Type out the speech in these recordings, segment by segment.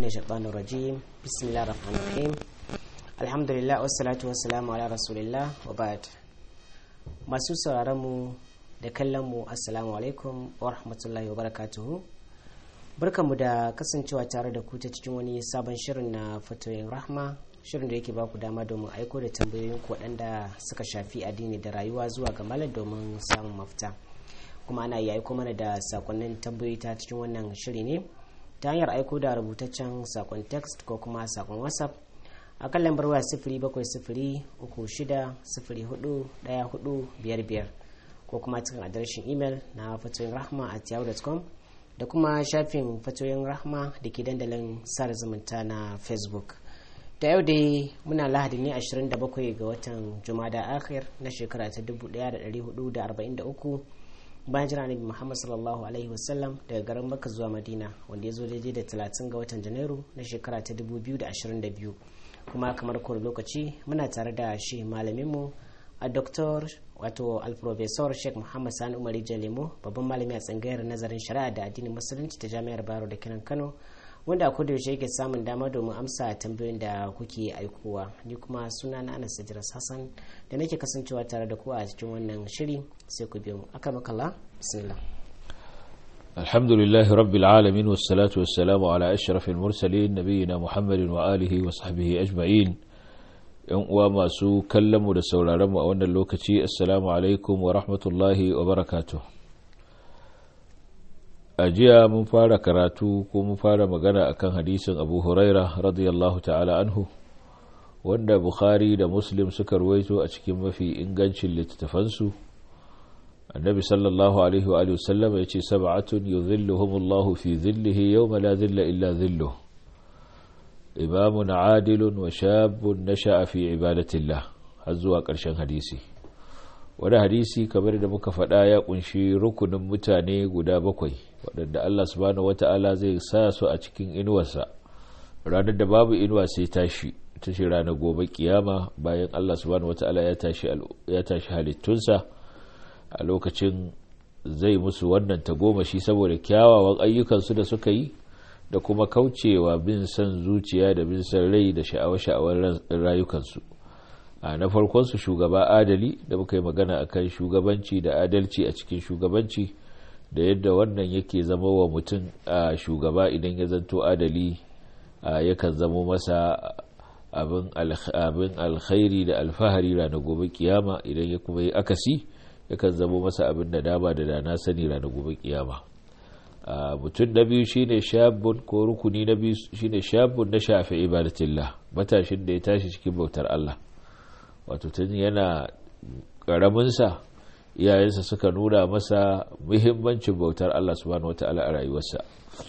من الشيطان الرجيم بسم الله الرحمن الرحيم الحمد لله والصلاة والسلام على رسول الله وبعد masu sauraron mu da kallon mu assalamu alaikum wa rahmatullahi wa barakatuhu barkanmu da kasancewa tare da ku ta cikin wani sabon shirin na fatoyin rahma shirin da yake ba ku dama domin aiko da tambayoyin ku waɗanda suka shafi addini da rayuwa zuwa ga malam domin samun mafita kuma ana iya aiko mana da sakonnin tambayoyi ta cikin wannan shiri ne ta hanyar aiko da rubutaccen sakon text ko kuma sakon whatsapp a kan lambar waya sifiri bakwai sifiri uku shida sifiri hudu daya hudu biyar biyar ko kuma cikin adireshin imel na fatoyin rahma a yahoo.com da kuma shafin fatoyin rahma da ke dandalin sada zumunta na facebook da yau dai muna lahadi ne 27 ga watan jumada akhir na shekara ta 1443 bayan jira nabi muhammad sallallahu alaihi wasallam daga garin makka zuwa madina wanda ya zo daidai da 30 ga watan janairu na shekara ta 2022 kuma kamar kowane lokaci muna tare da shi malaminmu a doktor wato alprofesor sheikh muhammad sani umari jalemo babban malami a tsangayar nazarin shari'a da addinin musulunci ta jami'ar baro da kinan kano wanda a yaushe yake samun dama domin amsa tambayoyin da kuke aikowa ni kuma suna na anas idris hassan da nake kasancewa tare da ku a cikin wannan shiri sai ku biyo mu aka makalla bismillah الحمد لله رب العالمين والصلاة والسلام على أشرف المرسلين نبينا محمد وآله وصحبه أجمعين uwa masu kallonmu da sauraronmu a wannan lokaci assalamu alaikum wa rahmatullahi wa barakatuh a jiya mun fara karatu ko mun fara magana akan hadisin abu huraira radiyallahu ta'ala anhu wanda bukhari da muslim suka ruwaito a cikin mafi ingancin littattafansu annabi sallallahu alaihi wa alihi wasallam ya ce sab'atun yuzilluhumullahu fi zillihi yawma la zilla illa zilluh imamun adilun wa shabun nasha'a fi ibadatillah har zuwa ƙarshen hadisi wani hadisi kamar da muka faɗa ya kunshi rukunin mutane guda bakwai waɗanda Allah subhanahu wata'ala zai sa su a cikin inuwarsa ranar da babu inuwa sai tashi ta shi ranar gobe kiyama bayan Allah subhanahu wata'ala ya tashi halittunsa a lokacin zai musu wannan tagomashi saboda kyawawan ayyukansu da suka yi da kuma kaucewa bin son zuciya da bin son rai da sha'awa-sha'awar rayukansu a na farkonsu shugaba adali da muka yi magana akan shugabanci da adalci a cikin shugabanci da yadda wannan yake zama wa mutum a shugaba idan ya zanto adali yakan zamo masa abin alkhairi da alfahari ranar gobe kiyama idan ya kuma yi akasi yakan zamo masa abin da dama da dana sani ranar gobe kiyama mutum na biyu shine shabun ko rukuni na biyu shine shabun na shafi ibadatillah matashin da ya tashi cikin bautar Allah wato tun yana karaminsa iyayensa suka nuna masa muhimmancin bautar Allah subhanahu wata'ala a rayuwarsa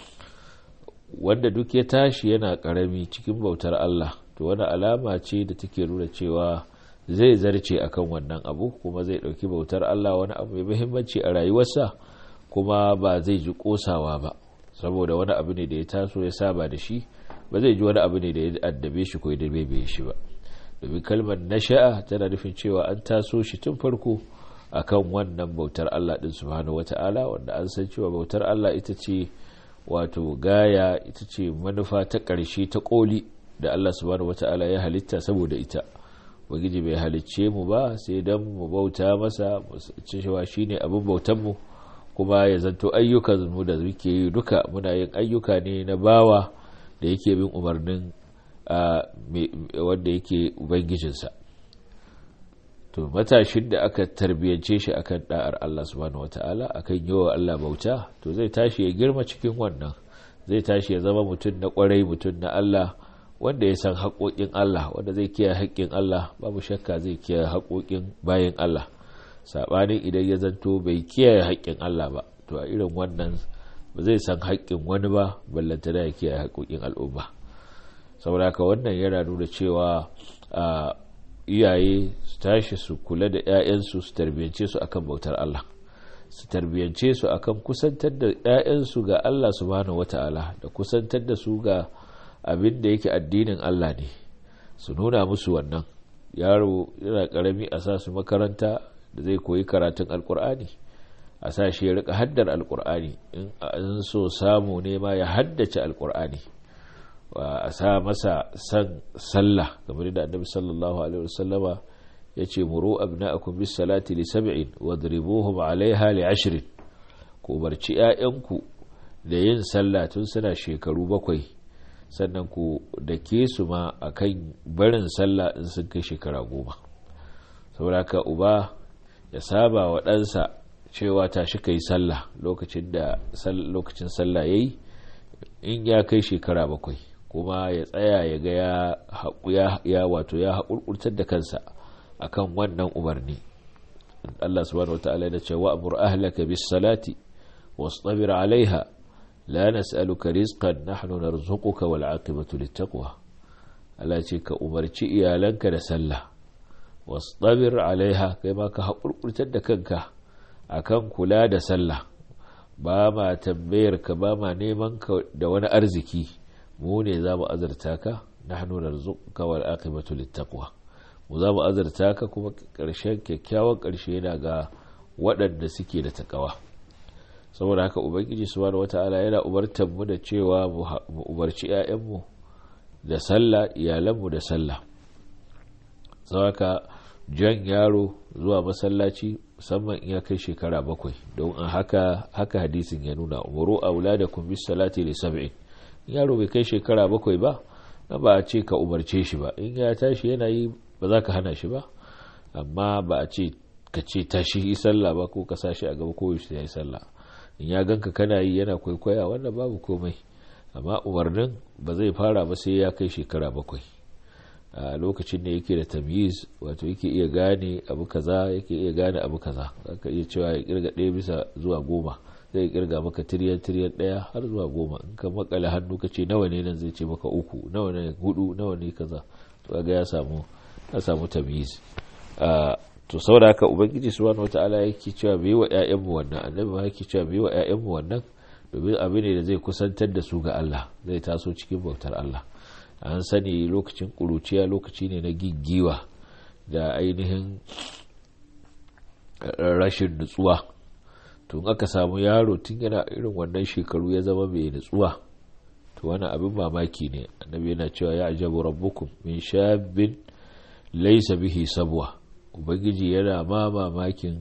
wanda duk ya tashi yana karami cikin bautar Allah to wani alama ce da take nuna cewa zai zarce akan wannan abu kuma zai dauki bautar Allah wani abu mai muhimmanci a rayuwarsa kuma ba zai ji kosawa ba saboda wani abu ne da ya taso ya saba da shi ba zai ji wani abu ne da ya addabe shi ko ya dabe shi ba domin kalmar nasha'a tana nufin cewa an taso shi tun farko akan wannan bautar Allah din subhanahu wata'ala wanda an san cewa bautar Allah ita ce wato gaya ita ce manufa ta ƙarshe ta ƙoli da Allah subhanahu wata'ala ya halitta saboda ita ubangiji bai halicce mu ba sai dan mu bauta masa cewa shine abin bautan mu kuma ya zanto ayyukan mu da muke yi duka muna yin ayyuka ne na bawa da yake bin umarnin wanda yake ubangijinsa to matashin da aka tarbiyance shi akan da'ar Allah subhanahu wata'ala akan yawa Allah bauta to zai tashi ya girma cikin wannan zai tashi ya zama mutum na kwarai mutum na Allah wanda ya san haƙoƙin Allah wanda zai kiyaye haƙƙin Allah babu shakka zai kiyaye haƙoƙin bayan Allah sabanin idan ya zanto bai kiyaye haƙƙin Allah ba to a irin wannan ba zai san haƙƙin wani ba ballanta da ya kiyaye haƙoƙin al'umma saboda haka wannan yana nuna cewa iyaye su tashi su kula da 'ya'yansu su tarbiyance su akan bautar Allah su tarbiyance su akan kusantar da 'ya'yansu ga Allah subhanahu wata'ala da kusantar da su ga abin da yake addinin Allah ne su nuna musu wannan yaro yana karami a sa su makaranta da zai koyi karatun alkur'ani a sa shi ya rika haddar alkur'ani in so samu ne ma ya haddace alkur'ani a sa masa san sallah kamar da annabi sallallahu alaihi wasallama ya ce muru abna'akum bis salati li sab'in wadribuhum 'alayha li 'ashrin ku barci 'ya'yanku da yin sallah tun suna shekaru bakwai sannan ku da ke su ma akan barin sallah in sun kai shekara goma saboda haka uba ya saba wa ɗansa cewa tashi kai sallah lokacin da lokacin sallah yayi in ya kai shekara bakwai kuma ya tsaya ya ga ya wato ya haƙurƙurtar da kansa akan wannan umarni Allah subhanahu wataala ya ce wa amur ahlaka bis salati wastabir alaiha la nas'aluka rizqan nahnu narzuquka wal aqibatu littaqwa Allah ce ka umarci iyalanka da sallah wastabir alaiha kai ma ka haƙurƙurtar da kanka akan kula da sallah ba ma tambayar ka ba ma neman ka da wani arziki mu ne za mu azarta ka nahnu narzuquka wal aqibatu littaqwa mu za mu azarta ka kuma ƙarshen kyakkyawan ƙarshe yana ga waɗanda suke da takawa saboda haka ubangiji subhanahu wata'ala yana umartar mu da cewa mu umarci 'ya'yanmu da sallah iyalanmu da sallah saboda jan yaro zuwa masallaci musamman in ya kai shekara bakwai don an haka haka hadisin ya nuna umaru auladakum bis salati li sab'in yaro bai kai shekara bakwai ba na ba a ce ka umarce shi ba in ya tashi yana yi ba za ka hana shi ba amma ba a ce ka ce tashi yi sallah ba ko ka sashi a gaba ko ya yi sallah in ya ganka kana yi yana kwaikwaya wannan babu komai amma umarnin ba zai fara ba sai ya kai shekara bakwai a lokacin da yake da tamyiz wato yake iya gane abu kaza yake iya gane abu kaza zaka iya cewa ya kirga ɗaya bisa zuwa goma zai kirga maka tiryan tiryan ɗaya har zuwa goma in ka makale hannu ka ce nawa ne nan zai ce maka uku nawa ne hudu nawa ne kaza to ga ya samu ya samu tamyiz to saboda haka ubangiji subhanahu wataala yake cewa bai wa ƴaƴanmu wannan annabi ma yake cewa bai wa ƴaƴanmu wannan domin abu ne da zai kusantar da su ga Allah zai taso cikin bautar Allah an sani lokacin ƙuruciya lokaci ne na giggiwa da ainihin rashin nutsuwa tun aka samu yaro tun yana irin wannan shekaru ya zama mai nutsuwa to wani abin mamaki ne annabi yana cewa ya ajabu rabbukum min shabin laisa bihi sabwa ubangiji yana ma mamakin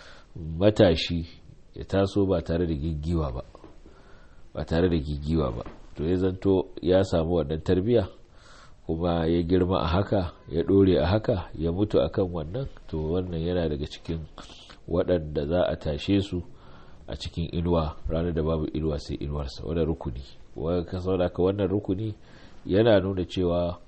matashi ya taso ba tare da giggiwa ba ba tare da gigiwa ba to ya zanto ya samu wannan tarbiya kuma ya girma a haka ya ɗore a haka ya mutu akan wannan to wannan yana daga cikin waɗanda za a tashe su a cikin inuwa ranar da babu inuwa sai inuwarsa wannan rukuni ka wannan rukuni yana nuna cewa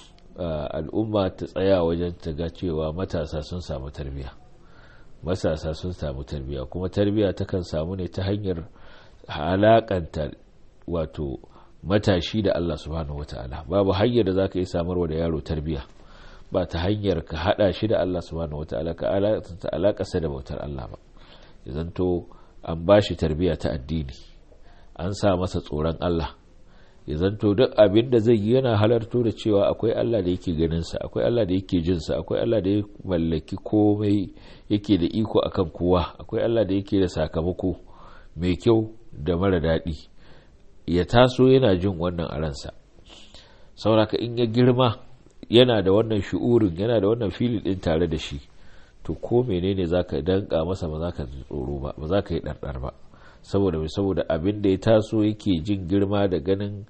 al'umma ta tsaya wajen ta ga cewa matasa sun samu tarbiya matasa sun samu tarbiya kuma tarbiya takan samu ne ta hanyar halakanta wato matashi da Allah subhanahu wata'ala babu hanyar da za ka yi samarwa da yaro tarbiya ba ta hanyar ka hada shi da Allah subhanahu wata'ala ka alakasa da bautar Allah ba zanto an ba shi tarbiya ta addini an sa masa tsoron Allah ya zanto duk abin da zai yi yana halarto da cewa akwai Allah da yake ganinsa akwai Allah da yake jinsa akwai Allah da ya mallaki komai yake da iko akan kowa akwai Allah da yake da sakamako mai kyau da mara daɗi ya taso yana jin wannan a ransa sauraka in ya girma yana da wannan shi'urin yana da wannan filin ɗin tare da shi to ko menene za ka danka masa ba za ka tsoro ba ba za ka yi ɗarɗar ba saboda mai saboda abin da ya taso yake jin girma da ganin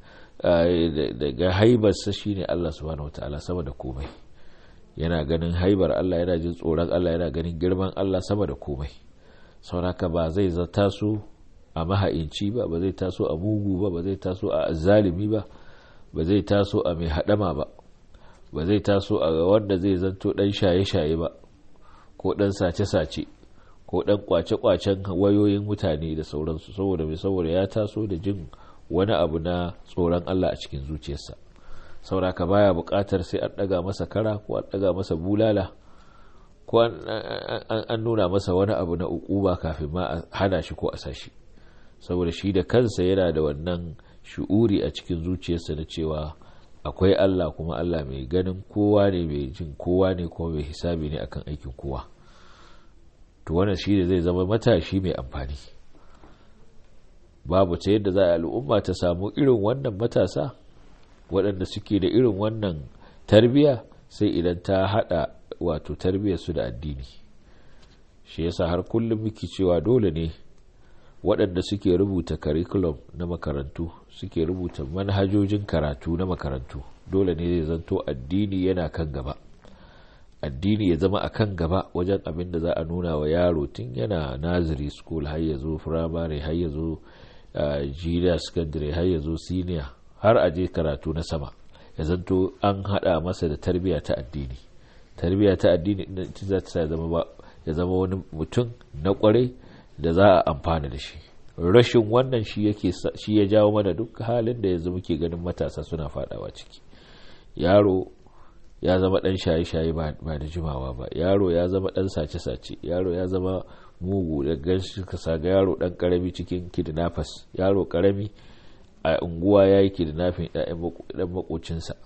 daga haibarsa shine Allah subhanahu wataala sama da komai yana ganin haibar Allah yana jin tsoron Allah yana ganin girman Allah sama da komai sauraka ba zai taso a maha'inci ba ba zai taso a mugu ba ba zai taso a zalimi ba ba zai taso a mai haɗama ba ba zai taso a wanda zai zanto ɗan shaye-shaye ba ko ɗan sace-sace ko ɗan kwace-kwacen wayoyin mutane da sauransu saboda mai saboda ya taso da jin wani abu na tsoron Allah a cikin zuciyarsa sauraka baya buƙatar sai an ɗaga masa kara ko an ɗaga masa bulala ko an nuna masa wani abu na ukuba kafin ma a hana shi ko a sashi saboda shi da kansa yana da wannan shu'uri a cikin zuciyarsa na cewa akwai Allah kuma Allah mai ganin kowa ne mai jin kowa ne kuma mai hisabi ne akan aikin kowa to wannan shi da zai zama matashi mai amfani babu ta yadda za a al'umma ta samu irin wannan matasa waɗanda suke da irin wannan tarbiya sai idan ta hada wato tarbiyar su da addini shi yasa har kullum muke cewa dole ne waɗanda suke rubuta curriculum na makarantu suke rubuta manhajojin karatu na makarantu dole ne zai zanto addini yana kan gaba addini ya zama a kan gaba wajen abin da za a nuna wa yaro tun yana naziri school har ya zo firamare har ya zo junior secondary har ya zo senior har a je karatu na sama ya zanto an hada masa da tarbiyya ta addini tarbiyya ta addini za ta zama ya zama wani mutum na kwarai da za a amfana da shi rashin wannan shi yake shi ya jawo mana duk halin da yanzu muke ganin matasa suna fadawa ciki yaro ya zama dan shaye-shaye ba da jimawa ba yaro ya zama dan sace-sace yaro ya zama mugu da ganshi ka saga yaro dan karami cikin kidnappers yaro karami a unguwa ya yi kidnapping ɗan makocinsa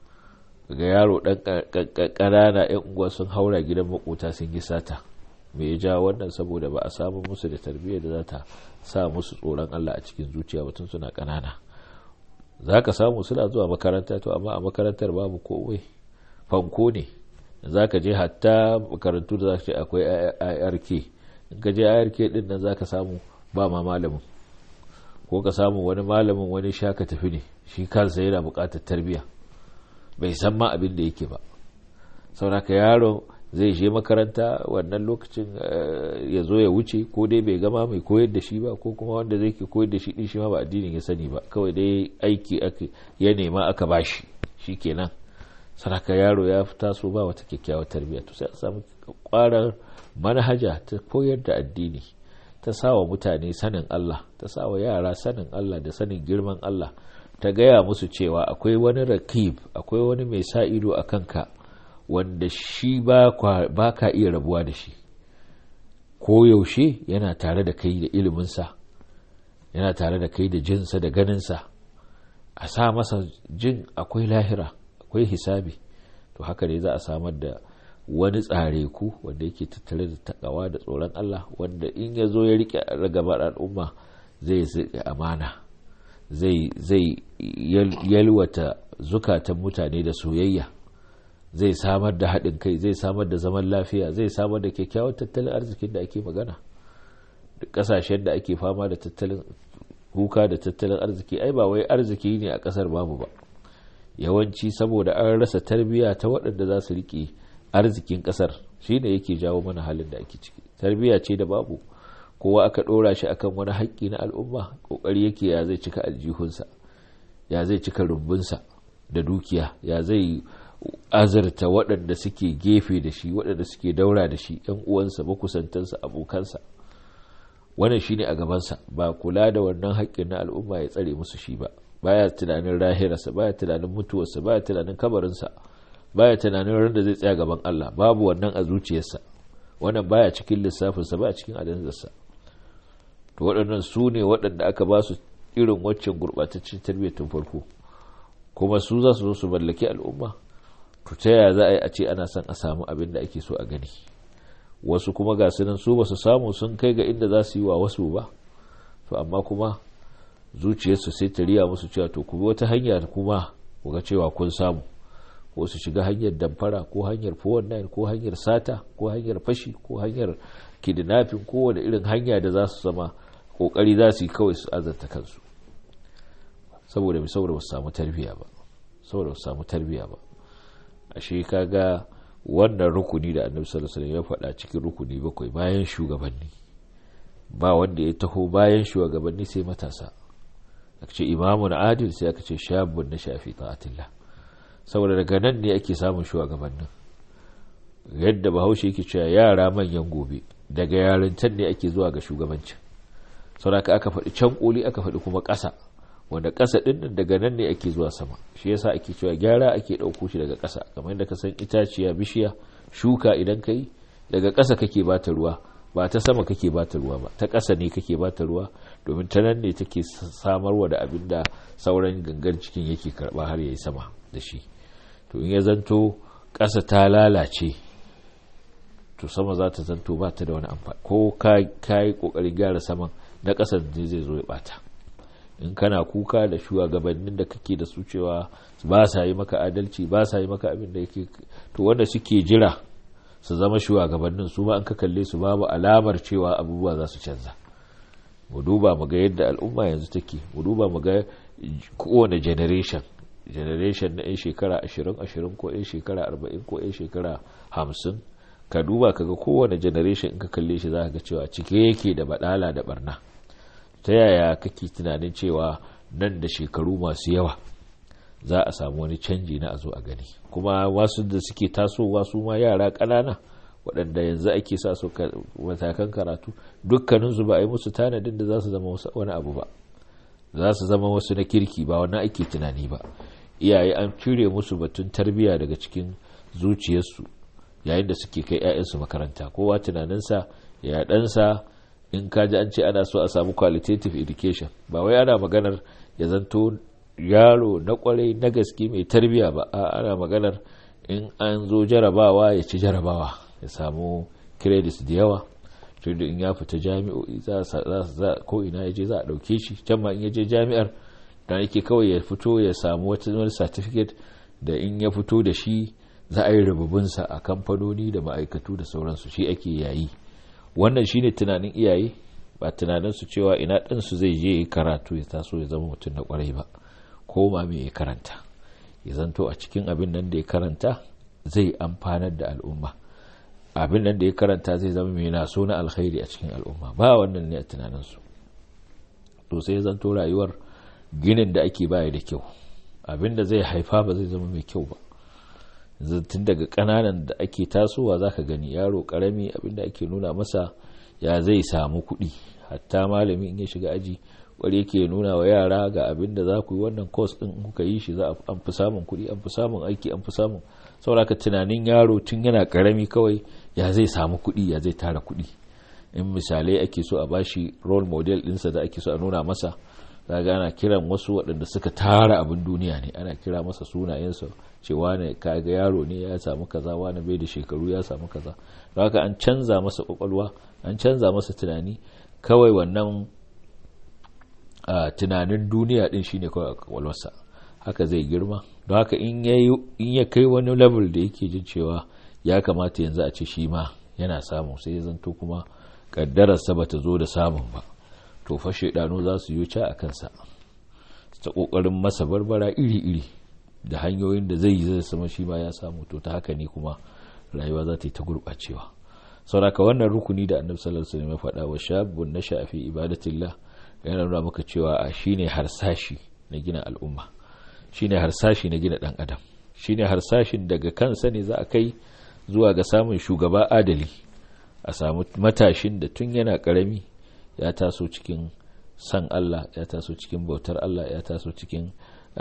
ga yaro dan ƙanana 'yan unguwa sun haura gidan makota sun yi sata me ya ja wannan saboda ba a samu musu da tarbiyyar da za ta sa musu tsoron Allah a cikin zuciya batun suna ƙanana za ka samu suna zuwa makaranta to amma a makarantar babu komai fanko ne za ka je hatta makarantu da za ka ce akwai irk in ka je irk din nan za ka samu ba ma malamin ko ka samu wani malamin wani shaka tafi ne shi kansa yana buƙatar tarbiyya bai san ma abin da yake ba sauraka yaro zai je makaranta wannan lokacin ya zo ya wuce ko dai bai gama mai koyar da shi ba ko kuma wanda zai ke koyar da shi din shi ma ba addinin ya sani ba kawai dai aiki ya nema aka bashi shi kenan saraka yaro ya taso ba wata kyakkyawar tarbiyya to sai a samu kwarar manhaja ta koyar da addini ta sawa mutane sanin Allah ta sawa yara sanin Allah da sanin girman Allah ta gaya musu cewa akwai wani rakib akwai wani mai sa ido a kanka wanda shi ba ka iya rabuwa da shi ko yaushe yana tare da kai da iliminsa yana tare da kai da jinsa da ganinsa a sa masa jin akwai lahira akwai hisabi to haka ne za a samar da wani tsare ku wanda yake tattare da takawa da tsoron Allah wanda in ya zo ya rike ragabar al'umma zai zai amana zai zai yalwata zukatan mutane da soyayya zai samar da haɗin kai zai samar da zaman lafiya zai samar da kyakkyawan tattalin arzikin da ake magana duk ƙasashen da ake fama da tattalin kuka da tattalin arziki ai ba wai arziki ne a ƙasar babu ba yawanci saboda an rasa tarbiyya ta waɗanda za su riƙe arzikin ƙasar shi ne yake jawo mana halin da ake ciki tarbiyya ce da babu kowa aka ɗora shi akan wani haƙƙi na al'umma ƙoƙari yake ya zai cika aljihunsa ya zai cika rumbunsa da dukiya ya zai azurta waɗanda suke gefe da shi waɗanda suke daura da shi ‘yan uwansa makusantansa abokansa wannan shine a gabansa ba kula da wannan haƙƙin na al'umma ya tsare musu shi ba baya tunanin rahirarsa baya tunanin mutuwarsa baya tunanin kabarinsa baya tunanin ran da zai tsaya gaban Allah babu wannan a zuciyarsa wannan baya cikin lissafinsa baya cikin adanzarsa to waɗannan su ne waɗanda aka ba su irin waccan gurɓataccen tarbiyyar tun farko kuma su za su zo su mallaki al'umma to ta yaya za a yi a ce ana son a samu abin da ake so a gani wasu kuma ga su nan su ba su samu sun kai ga inda za su yi wa wasu ba to amma kuma zuciyarsu sai ta riya musu cewa to kuma wata hanya kuma ku ga cewa kun samu ko su shiga hanyar damfara ko hanyar 419 ko hanyar sata ko hanyar fashi ko hanyar kidnapping ko wani irin hanya da za su zama kokari za su yi kawai su azarta kansu saboda saboda ba su samu tarbiya ba saboda ba su samu tarbiya ba ashe kaga wannan rukuni da annabi sallallahu alaihi ya faɗa cikin rukuni bakwai bayan shugabanni ba wanda ya taho bayan shugabanni sai matasa aka ce imamun adil sai aka ce shabun na shafi ta'atillah saboda daga nan ne ake samun shugabannin yadda bahaushe yake cewa yara manyan gobe daga yarintar ne ake zuwa ga shugabancin saboda aka faɗi can koli aka faɗi kuma ƙasa wanda ƙasa ɗin nan daga nan ne ake zuwa sama shi yasa ake cewa gyara ake ɗauko shi daga ƙasa kamar yadda ka san itaciya bishiya shuka idan ka yi daga ƙasa kake bata ruwa ba ta sama kake bata ruwa ba ta ƙasa ne kake bata ruwa domin ta nan ne take samarwa da abin da sauran gangan cikin yake karɓa har ya yi sama da shi to in ya zanto ƙasa ta lalace to sama za ta zanto ba ta da wani amfani ko ka yi ƙoƙarin gyara saman na ƙasar ne zai zo ya ɓata in kana kuka da shugabannin da kake da su cewa ba sa yi maka adalci ba sa yi maka abin da yake to wanda suke jira su zama shugabannin su ma an ka kalle su babu alamar cewa abubuwa za su canza mu duba mu ga yadda al'umma yanzu take mu duba mu ga kowane generation generation na 'yan shekara 20-20 ko 'yan shekara 40 ko 'yan shekara 50 ka duba ka ga kowane generation in ka kalle shi za ka ga cewa cike yake da badala da barna ta yaya kake tunanin cewa nan da shekaru masu yawa za a samu wani canji na a zo a gani kuma wasu da suke tasowa su ma yara ƙanana waɗanda yanzu ake sa su matakan karatu dukkaninsu ba a yi musu tanadin da za su zama wani abu ba za su zama wasu na kirki ba wannan ake tunani ba iyaye an cire musu batun tarbiyya daga cikin zuciyarsu yayin da suke kai 'ya'yansu makaranta kowa tunaninsa ya ɗansa in kaji an ce ana so a samu qualitative education ba wai ana maganar ya zanto yaro na kwarai na gaske mai tarbiyya ba ana maganar in an zo jarabawa ya ci jarabawa ya samu credits da yawa tunda in ya fita jami'o'i za ko ina ya je za a ɗauke shi can ma in ya je jami'ar da yake kawai ya fito ya samu wata certificate da in ya fito da shi za a yi rububinsa a kamfanoni da ma'aikatu da sauransu shi ake yayi wannan shine tunanin iyaye ba tunanin su cewa ina ɗansu zai je karatu ya taso ya zama mutum na kwarai ba ko ma me ya karanta ya zanto a cikin abin nan da ya karanta zai amfanar da al'umma abin nan da ya karanta zai zama mai naso na alkhairi a cikin al'umma ba wannan ne a tunaninsu to sai ya zanto rayuwar ginin da ake baya da kyau abin da zai haifa ba zai zama mai kyau ba tun daga kananan da ake tasowa za ka gani yaro karami abin da ake nuna masa ya zai samu kuɗi hatta malami in ya shiga aji kwari yake nuna wa yara ga abin da za ku yi wannan course din kuka yi shi za an fi samun kuɗi an fi samun aiki an fi samun saboda tunanin yaro tun yana karami kawai ya zai samu kuɗi ya zai tara kuɗi in misalai ake so a bashi role model ɗinsa da ake so a nuna masa zaga ana kiran wasu waɗanda suka tara abin duniya ne ana kira masa sunayensa ce wane kaga yaro ne ya samu kaza wane bai da shekaru ya samu kaza don haka an canza masa kwakwalwa an canza masa tunani kawai wannan tunanin duniya din shine kawai a kwakwalwarsa haka zai girma don haka in ya kai wani level da yake jin cewa ya kamata yanzu a ce shi ma yana samu sai ya zanto kuma kaddararsa bata zo da samun ba to fa shaidanu za su yi ca a kansa ta kokarin masa barbara iri-iri da hanyoyin da zai yi zai sama shi ma ya samu to ta haka ne kuma rayuwa za ta yi ta gurɓacewa sauraka wannan rukuni da annabi sallallahu alaihi wasallam ya faɗa wa shabun na shafi ibadatillah yana nuna maka cewa a shine harsashi na gina al'umma shine harsashi na gina dan adam shine harsashin daga kansa ne za a kai zuwa ga samun shugaba adali a samu matashin da tun yana karami ya taso cikin san Allah ya taso cikin bautar Allah ya taso cikin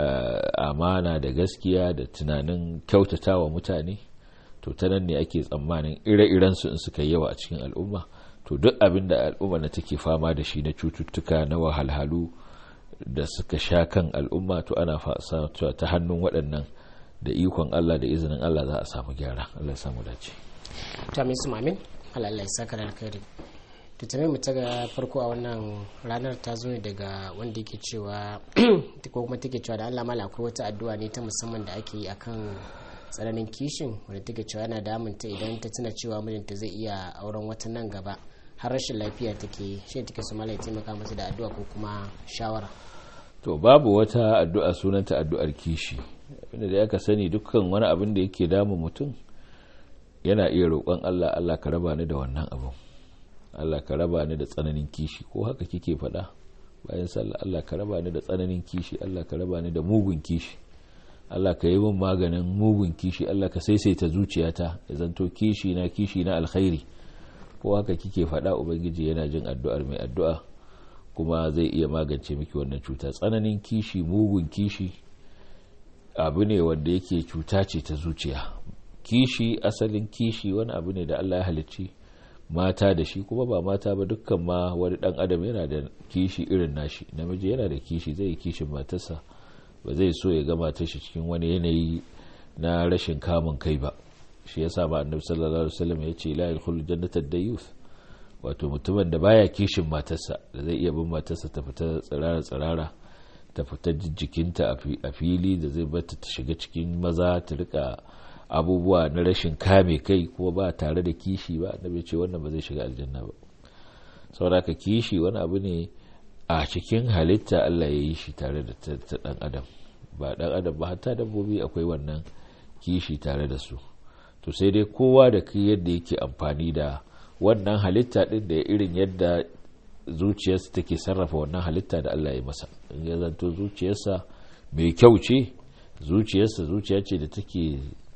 amana da gaskiya da tunanin kyautatawa mutane to ta nan ne ake tsammanin ire-iren su in suka yawa a cikin al'umma to duk abin da al'umma na take fama da shi na cututtuka na wahalhalu da suka sha kan al'umma to ana ta hannun waɗannan da ikon Allah da izinin Allah za a samu gyara Allah ya samu dace to amin su amin Allah ya saka da alkhairi to tambayar mu ta ga farko a wannan ranar ta zo ne daga wanda yake cewa ko kuma take cewa da Allah mala akwai wata addu'a ne ta musamman da ake yi akan tsananin kishin wanda take cewa yana damunta idan ta tuna cewa mijinta zai iya auren wata nan gaba har rashin lafiya take shi take su mala ya taimaka masa da addu'a ko kuma shawara to babu wata addu'a sunanta addu'ar kishi abinda da aka sani dukkan wani abin da yake damun mutum yana iya roƙon Allah Allah ka raba ni da wannan abin Allah ka raba ni da tsananin kishi ko haka kike faɗa bayan sallah Allah ka raba ni da tsananin kishi Allah ka raba ni da mugun kishi Allah ka yi min maganin mugun kishi Allah ka saisaita zuciyata ya zanto kishi na kishi na alkhairi ko haka kike faɗa ubangiji yana jin addu'ar mai addu'a kuma zai iya magance miki wannan cuta tsananin kishi mugun kishi abu ne wanda yake cuta ce ta zuciya kishi asalin kishi wani abu ne da Allah ya halicci mata da shi kuma ba mata ba dukkan ma wani dan adam yana da kishi irin nashi namiji yana da kishi zai yi kishin matarsa ba zai so ya ga matar shi cikin wani yanayi na rashin kamun kai ba shi yasa ba annabi sallallahu alaihi wasallam ya ce la yadkhulu jannata dayuth wato mutumin da baya kishin matarsa da zai iya bin matarsa ta fita tsirara tsirara ta fita jikinta a fili da zai bata ta shiga cikin maza ta rika abubuwa na rashin kame kai kuma ba tare da kishi ba annabi ce wannan ba zai shiga aljanna ba saboda ka kishi wani abu ne a cikin halitta Allah ya yi shi tare da ta dan adam ba dan adam ba hatta dabbobi akwai wannan kishi tare da su to sai dai kowa da kai yadda yake amfani da wannan halitta din da irin yadda zuciyarsa take sarrafa wannan halitta da Allah ya masa in ya zanto zuciyarsa mai kyau ce zuciyarsa zuciya ce da take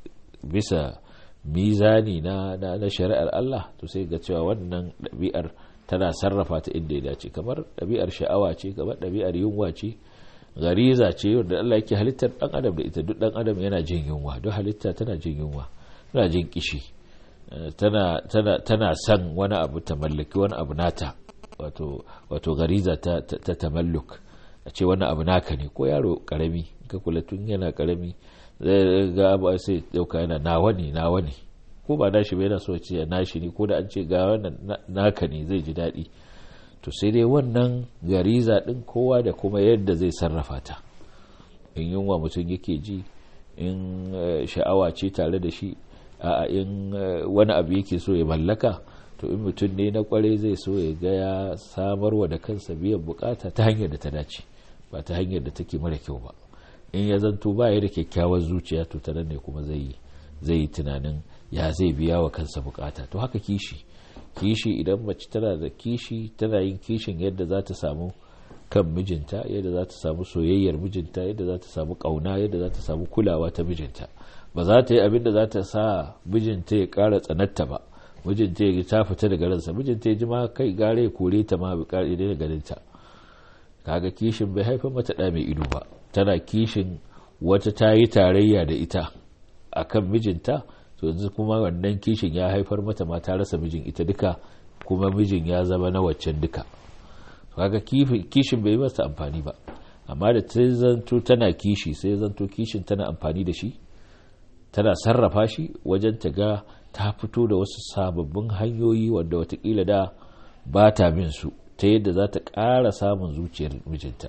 bisa mizani na, na, na shari'ar Allah to sai ga cewa wannan ɗabi'ar tana sarrafa ta inda ya dace kamar ɗabi'ar sha'awa ce kamar ɗabi'ar yunwa ce gariza ce wanda Allah yake halittar ɗan adam da ita duk ɗan adam yana jin yunwa duk halitta tana jin yunwa tana jin kishi tana, tana, tana son wani abu ta mallaki wani abu nata wato, wato gariza ta, ta, ta tamalluk a ce wani abu naka ne ko yaro karami ka kula tun yana karami zai ga abu sai dauka yana nawa ne nawa ne ko ba nashi ba yana so ce nashi ne ko da an ce ga wannan naka ne zai ji daɗi to sai dai wannan gariza ɗin kowa da kuma yadda zai sarrafa ta in yunwa mutum yake ji in sha'awa ce tare da shi a in wani abu yake so ya mallaka to in mutum ne na kwarai zai so ya ga ya samarwa da kansa biyan bukata ta hanyar da ta dace ba ta hanyar da take mara kyau ba in ya zanto ba ya da kyakkyawar zuciya to ta ne kuma zai zai yi tunanin ya zai biya wa kansa bukata to haka kishi kishi idan mace tana da kishi tana yin kishin yadda za ta samu kan mijinta yadda za ta samu soyayyar mijinta yadda za ta samu kauna yadda za ta samu kulawa ta mijinta ba za ta yi abin da za ta sa mijinta ya kara tsanatta ba mijinta ya ta fita daga ransa mijinta ya ji ma kai gare ya kore ta ma bi kare da ganinta kaga kishin bai haifar mata da mai ido ba tana kishin wata ta yi tarayya da ita akan mijinta to yanzu kuma wannan kishin ya haifar mata ma ta rasa mijin ita duka kuma mijin ya zama na waccan duka kaga kishin bai masa amfani ba amma da ta zanto tana kishi sai zanto kishin tana amfani da shi tana sarrafa shi wajen ta ga ta fito da wasu sababbin hanyoyi wanda watakila da ba ta bin su ta yadda za ta ƙara samun zuciyar mijinta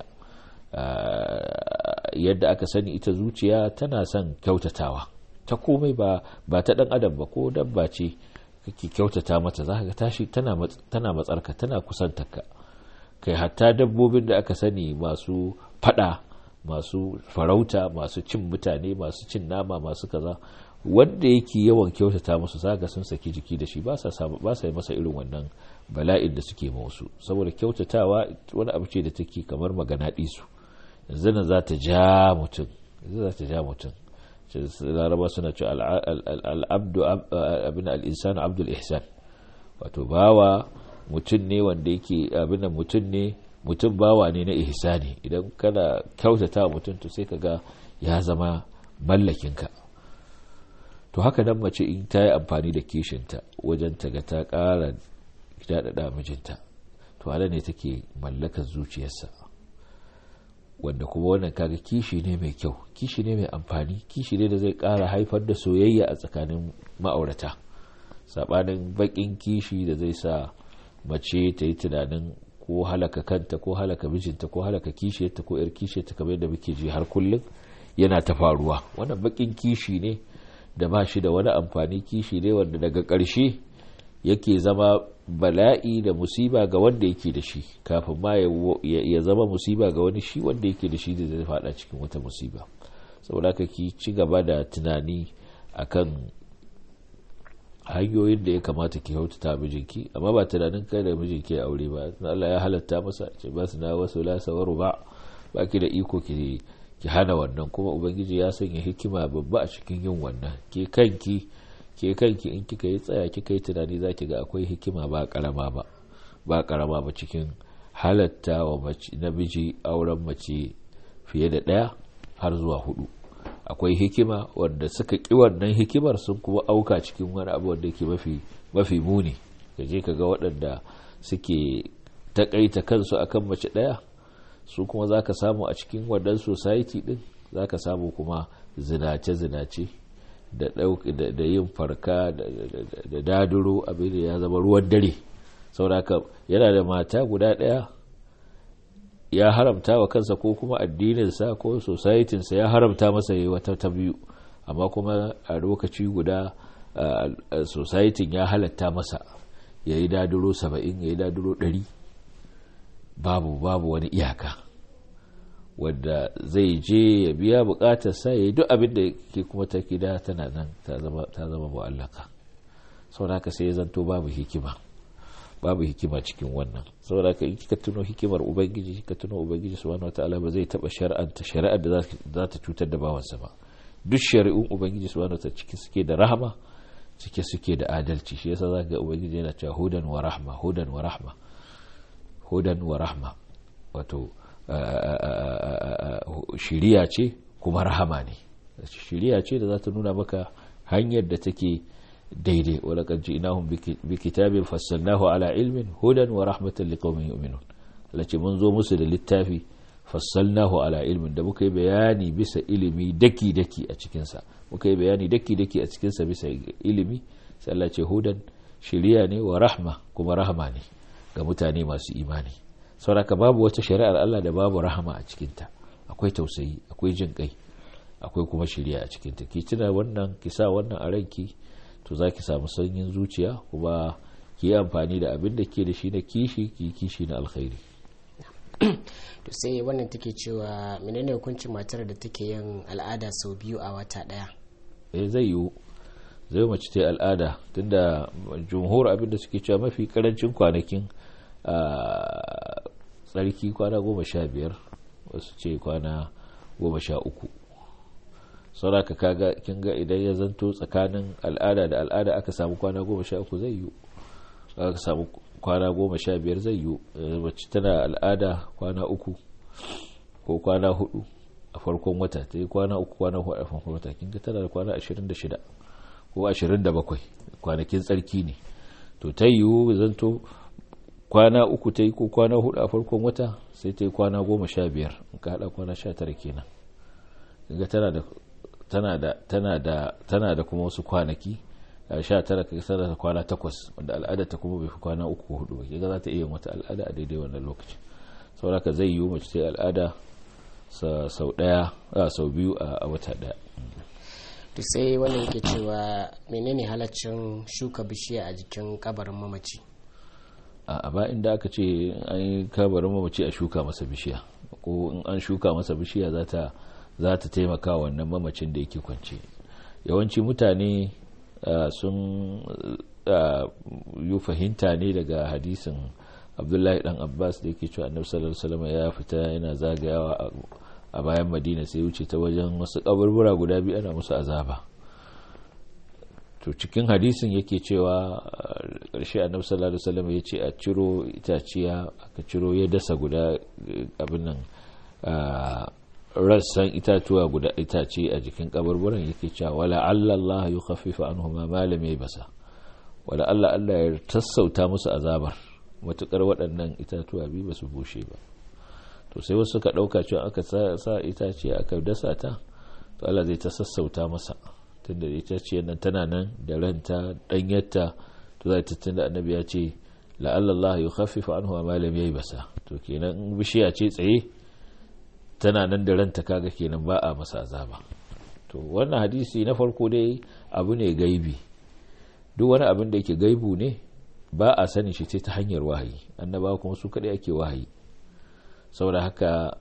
yadda aka sani ita zuciya tana son kyautatawa ta komai ba ba ta dan adam ba ko dabba ce kake kyautata mata za ka tashi tana matsarka tana kusantarka kai hatta dabbobin da aka sani masu fada masu farauta masu cin mutane masu cin nama masu kaza wanda yake yawan kyautata musu zaga sun saki jiki da shi ba sa yi masa irin wannan bala'in da suke ma wasu saboda kyautatawa wani abu ce da take kamar magana su yanzu nan za ta ja mutum yanzu za ta ja mutum laraba suna ce al'abdu abin al'insanu abdul ihsan wato bawa mutum ne wanda yake abin da mutum ne mutum bawa ne na ihsani idan kana kyautata mutum to sai ka ga ya zama mallakinka to haka nan mace in ta yi amfani da kishinta wajen ta ga ta ƙara daɗaɗa mijinta to ala ne take mallakar zuciyarsa wanda kuma wannan kaga kishi ne mai kyau kishi ne mai amfani kishi ne da zai ƙara haifar da soyayya a tsakanin ma'aurata saɓanin baƙin kishi da zai sa mace ta yi tunanin ko halaka kanta ko halaka mijinta ko halaka kishiyarta ko yar kishiyarta kamar yadda muke ji har kullum yana ta faruwa wannan baƙin kishi ne da ba shi da wani amfani kishi ne wanda daga ƙarshe yake zama bala'i da musiba ga wanda yake da shi kafin ma ya zama musiba ga wani shi wanda yake da shi da zai fada cikin wata musiba saboda haka ki ci gaba da tunani akan hanyoyin da ya kamata ki kyautata mijinki amma ba tunanin kai da mijinki ya aure ba Allah ya halatta masa ce ba su na wasu lasawaru ba ba ki da iko ki ki hana wannan kuma ubangiji ya sanya hikima babba a cikin yin wannan ke kanki ke kanki in kika yi tsaya kika yi tunani za ki ga akwai hikima ba karama ba ba karama ba cikin halatta wa mace namiji auren mace fiye da ɗaya har zuwa hudu akwai hikima wanda suka ƙi wannan hikimar sun kuma auka cikin wani abu wanda ke mafi mafi muni ka je ka ga waɗanda suke takaita kansu akan mace ɗaya su kuma za ka samu a cikin wannan society ɗin za ka samu kuma zinace-zinace da yin farka da daduro abin da ya zama ruwan dare sauraka yana da mata guda ɗaya ya haramta wa kansa ko kuma addininsa ko societinsa ya haramta masa yi wata ta biyu amma kuma a lokaci guda societin ya halatta masa ya yi daduro saba'in ya yi daduro ɗari babu babu wani iyaka wadda zai je ya biya bukatarsa ya yi duk abin da ke kuma ta gida tana nan ta zama mu'allaka sau haka sai ya zanto babu hikima babu hikima cikin wannan saboda ka ka tuno hikimar ubangiji ka tuno ubangiji subhanahu wataala ba zai taba shari'anta shari'ar da za ta cutar da bawansa ba duk shari'un ubangiji subhanahu wataala cike suke da rahama cike suke da adalci shi yasa zaka ga ubangiji yana cewa hudan wa rahma hudan wa rahma hudan wa rahma wato shiriya ce kuma rahama ne shiriya ce da za ta nuna maka hanyar da take daidai walakan ji inahun bi kitabin fassalnahu ala ilmin hudan wa rahmatan liqaumin yu'minun lace mun zo musu da littafi fassalnahu ala ilmin da muka yi bayani bisa ilimi daki daki a cikin sa muka yi bayani daki daki a cikin sa bisa ilimi sai Allah ce hudan shiriya ne wa rahma kuma rahama ne ga mutane masu imani saboda babu wata shari'ar Allah da babu rahama a cikin ta akwai tausayi akwai jin kai akwai kuma shiriya a cikin ta ki tuna wannan ki sa wannan a ranki to za ki samu sanyin zuciya kuma ki yi amfani da abin da ke da shi na kishi ki kishi na alkhairi to sai wannan take cewa menene hukuncin matar da take yin al'ada sau biyu a wata daya eh zai yiwu zai mace ta al'ada tunda jumhur abin da suke cewa mafi karancin kwanakin tsarki kwana goma sha biyar wasu ce kwana goma sha uku sauraka kaga kin ga idan ya zanto tsakanin al'ada da al'ada aka samu kwana goma sha uku zai yiwu aka samu kwana goma sha biyar zai yiwu mace tana al'ada kwana uku ko kwana hudu a farkon wata ta yi kwana uku kwana hudu a farkon wata kin ga tana da kwana ashirin da shida ko ashirin da bakwai kwanakin tsarki ne to ta yiwu zanto kwana uku ta yi ko kwana hudu a farkon wata sai ta yi kwana goma sha biyar in ka haɗa kwana sha tara kenan ga tana da tana da tana da tana da kuma wasu kwanaki sha tara ka tana da kwana takwas wanda al'ada ta kuma bai fi kwana uku hudu ba kiga za ta iya wata al'ada a daidai wannan lokaci saboda ka zai yiwu mace ta al'ada sau daya sau biyu a wata daya to sai wannan yake cewa menene halaccin shuka bishiya a jikin kabarin mamaci a ba inda aka ce an yi kabarin mamaci a shuka masa bishiya ko in an shuka masa bishiya za ta za ta taimaka wannan mamacin da yake kwance yawanci mutane sun yi fahimta ne daga hadisin abdullahi dan abbas da yake cewa annabi sallallahu alaihi wasallam ya fita yana zagayawa a bayan madina sai wuce ta wajen wasu kaburbura guda biyu ana musu azaba to cikin hadisin yake cewa ƙarshe annabi sallallahu alaihi wasallam ya ce a ciro itaciya aka ciro ya dasa guda abin nan rassan itatuwa guda itace a jikin kaburburan yake cewa wala Allah ya khaffifa anhuma ma lam basa wala Allah Allah ya tassauta musu azabar matukar waɗannan itatuwa bi ba su bushe ba to sai wasu suka ɗauka cewa aka sa itace aka dasa ta to Allah zai ta sassauta masa tunda itaciyar nan tana nan da ranta ɗanyarta to zai tunda annabi ya ce la'alla Allah ya khaffifa anhuma ma lam basa to kenan bishiya ce tsaye tana nan da ranta kaga kenan ba a masa azaba to wannan hadisi na farko dai abu ne gaibi duk wani abin da yake gaibu ne ba a sani shi ce ta hanyar wahayi annaba kuma su kadai ake wahayi saboda haka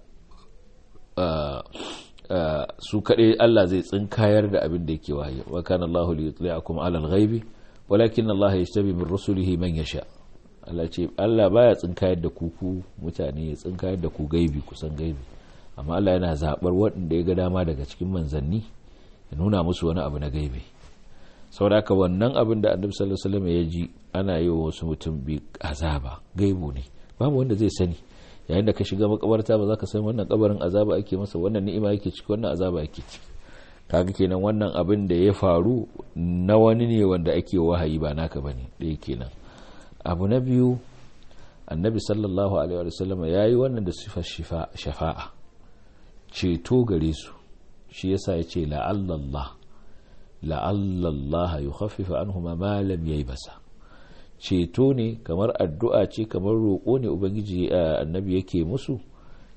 su kadai Allah zai tsinkayar da abin da yake wahayi wa kana Allahu li yutli'akum 'ala al-ghaibi walakin Allah yajtabi min rusulihi man yasha Allah ce Allah baya tsinkayar da ku ku mutane ya tsinkayar da ku gaibi kusan gaibi amma Allah yana zaɓar waɗanda ya ga dama daga cikin manzanni ya nuna musu wani abu na gaibe saboda haka wannan abin da annabi sallallahu alaihi wasallam ya ji ana yi wa wasu mutum bi azaba gaibu ne babu wanda zai sani yayin da ka shiga makabarta ba za ka san wannan kabarin azaba ake masa wannan ni'ima yake ciki wannan azaba yake ciki kaga kenan wannan abin da ya faru na wani ne wanda ake wahayi ba naka bane ɗaya kenan abu na biyu annabi sallallahu alaihi wasallam ya yi wannan da sifar shafa'a ceto gare su shi yasa ya ce la'allallah la'allallah ya khaffifa anhuma ma lam yayi basa ceto ne kamar addu'a ce kamar roƙo ne ubangiji annabi yake musu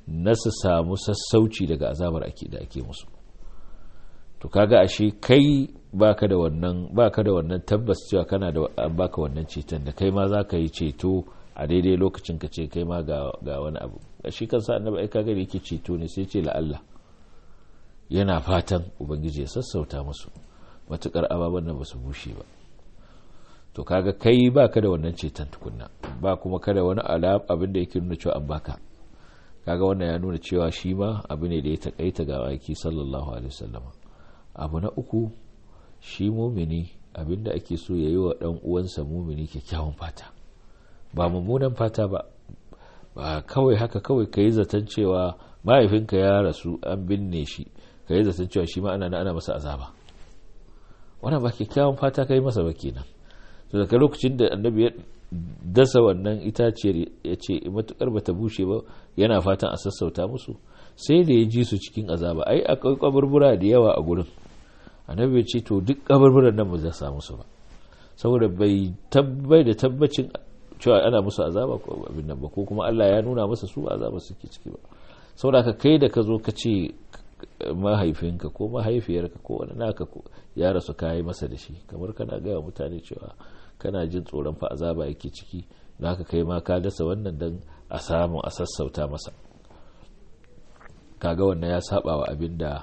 na su samu sassauci daga azabar ake da ake musu to kaga ashe kai baka da wannan baka da wannan tabbas cewa kana da an baka wannan ceton da kai ma za ka yi ceto a daidai lokacin ka ce kai ma ga, ga wani abu shi kansa annabi ai kaga da yake ceto ne sai ce la'alla yana fatan ubangiji ya sassauta musu matukar ababen nan ba su bushe ba to kaga kai baka da wannan ceton tukunna ba kuma kada wani alab abin da yake nuna cewa an baka kaga wannan ya nuna cewa shi ma abu ne da ya takaita ga waki sallallahu alaihi wasallam abu na uku shi mumini abin da ake so ya yi wa dan uwansa mumini kyakkyawan fata ba mummunan fata ba ba kawai haka kawai ka yi zaton cewa mahaifinka ya rasu an binne shi ka yi zaton cewa shi ma ana ana masa azaba wannan ba kyakkyawan fata ka yi masa ba kenan to daga lokacin da annabi ya dasa wannan itaciyar ya ce matukar bata bushe ba yana fatan a sassauta musu sai da ya ji su cikin azaba ai akwai kaburbura da yawa a gurin annabi ya ce to duk kaburburan nan ba za samu su ba saboda bai tabbai da tabbacin cewa ana musu azaba ko abin nan ba ko kuma Allah ya nuna masa su azaba suke ciki ba saboda ka kai da ka zo ka ce mahaifinka ko mahaifiyarka ko wani naka ya rasu kayi masa da shi kamar kana gaya mutane cewa kana jin tsoron fa azaba yake ciki da haka kai ma ka dasa wannan dan a samu a sassauta masa kaga wannan ya saba wa abin da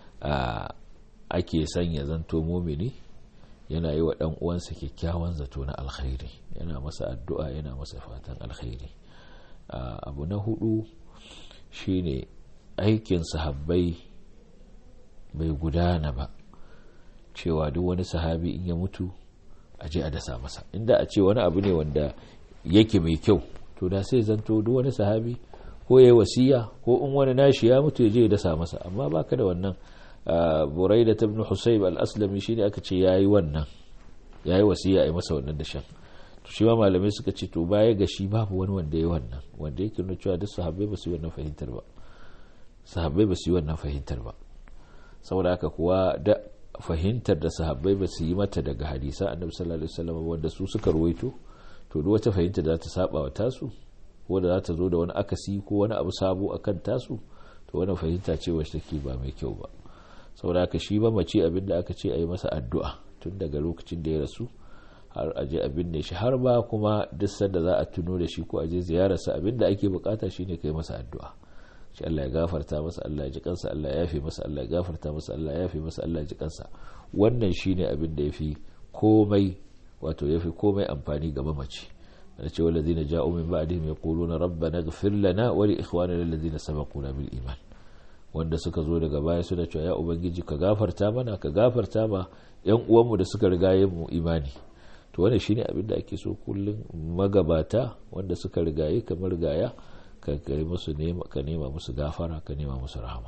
ake son ya zanto mumini yana yi wa dan uwansa kyakkyawan zato na alkhairi yana masa addu'a yana masa fatan alkhairi abu na hudu shine aikin sahabbai bai gudana ba cewa duk wani sahabi in ya mutu a je a dasa masa inda a ce wani abu ne wanda yake mai kyau to da sai zanto duk wani sahabi ko ya yi wasiya ko in wani nashi ya mutu ya je ya dasa masa amma baka da wannan burai da tabin husayb al-aslami shi ne aka ce ya yi wannan ya yi wasiya a yi masa wannan dashen to shi ma malamai suka ce to baya ga shi babu wani wanda ya yi wannan wanda yake nuna cewa duk sahabbai ba su yi wannan fahimtar ba sahabbai ba su yi wannan fahimtar ba saboda haka kuwa da fahimtar da sahabbai ba su yi mata daga hadisa annabi sallallahu alaihi wasallam wanda su suka ruwaito to duk wata fahimta da ta saba wa tasu ko da za ta zo da wani akasi ko wani abu sabo akan tasu to wannan fahimta ce wacce take ba mai kyau ba saboda haka shi ba mace abin da aka ce a yi masa addu'a tun daga lokacin da ya rasu har a je abin ne shi har ba kuma duk sanda za a tuno da shi ko a je ziyararsa abin da ake bukata shine kai masa addu'a shi Allah ya gafarta masa Allah ya ji kansa Allah ya yafe masa Allah ya gafarta masa Allah ya yafe masa Allah ya ji kansa wannan shine abin da yafi komai wato yafi komai amfani ga mamaci da ce walladhina ja'u min ba'dihim yaquluna rabbana ighfir lana wa li ikhwanina alladhina sabaquna bil iman wanda suka zo daga baya suna cewa ya ubangiji ka gafarta mana ka gafarta ma yan uwanmu da suka riga mu imani to wannan shine abin da ake so kullum magabata wanda suka rigaye kamar rigaya ka musu nema ka nema musu gafara ka nema musu rahama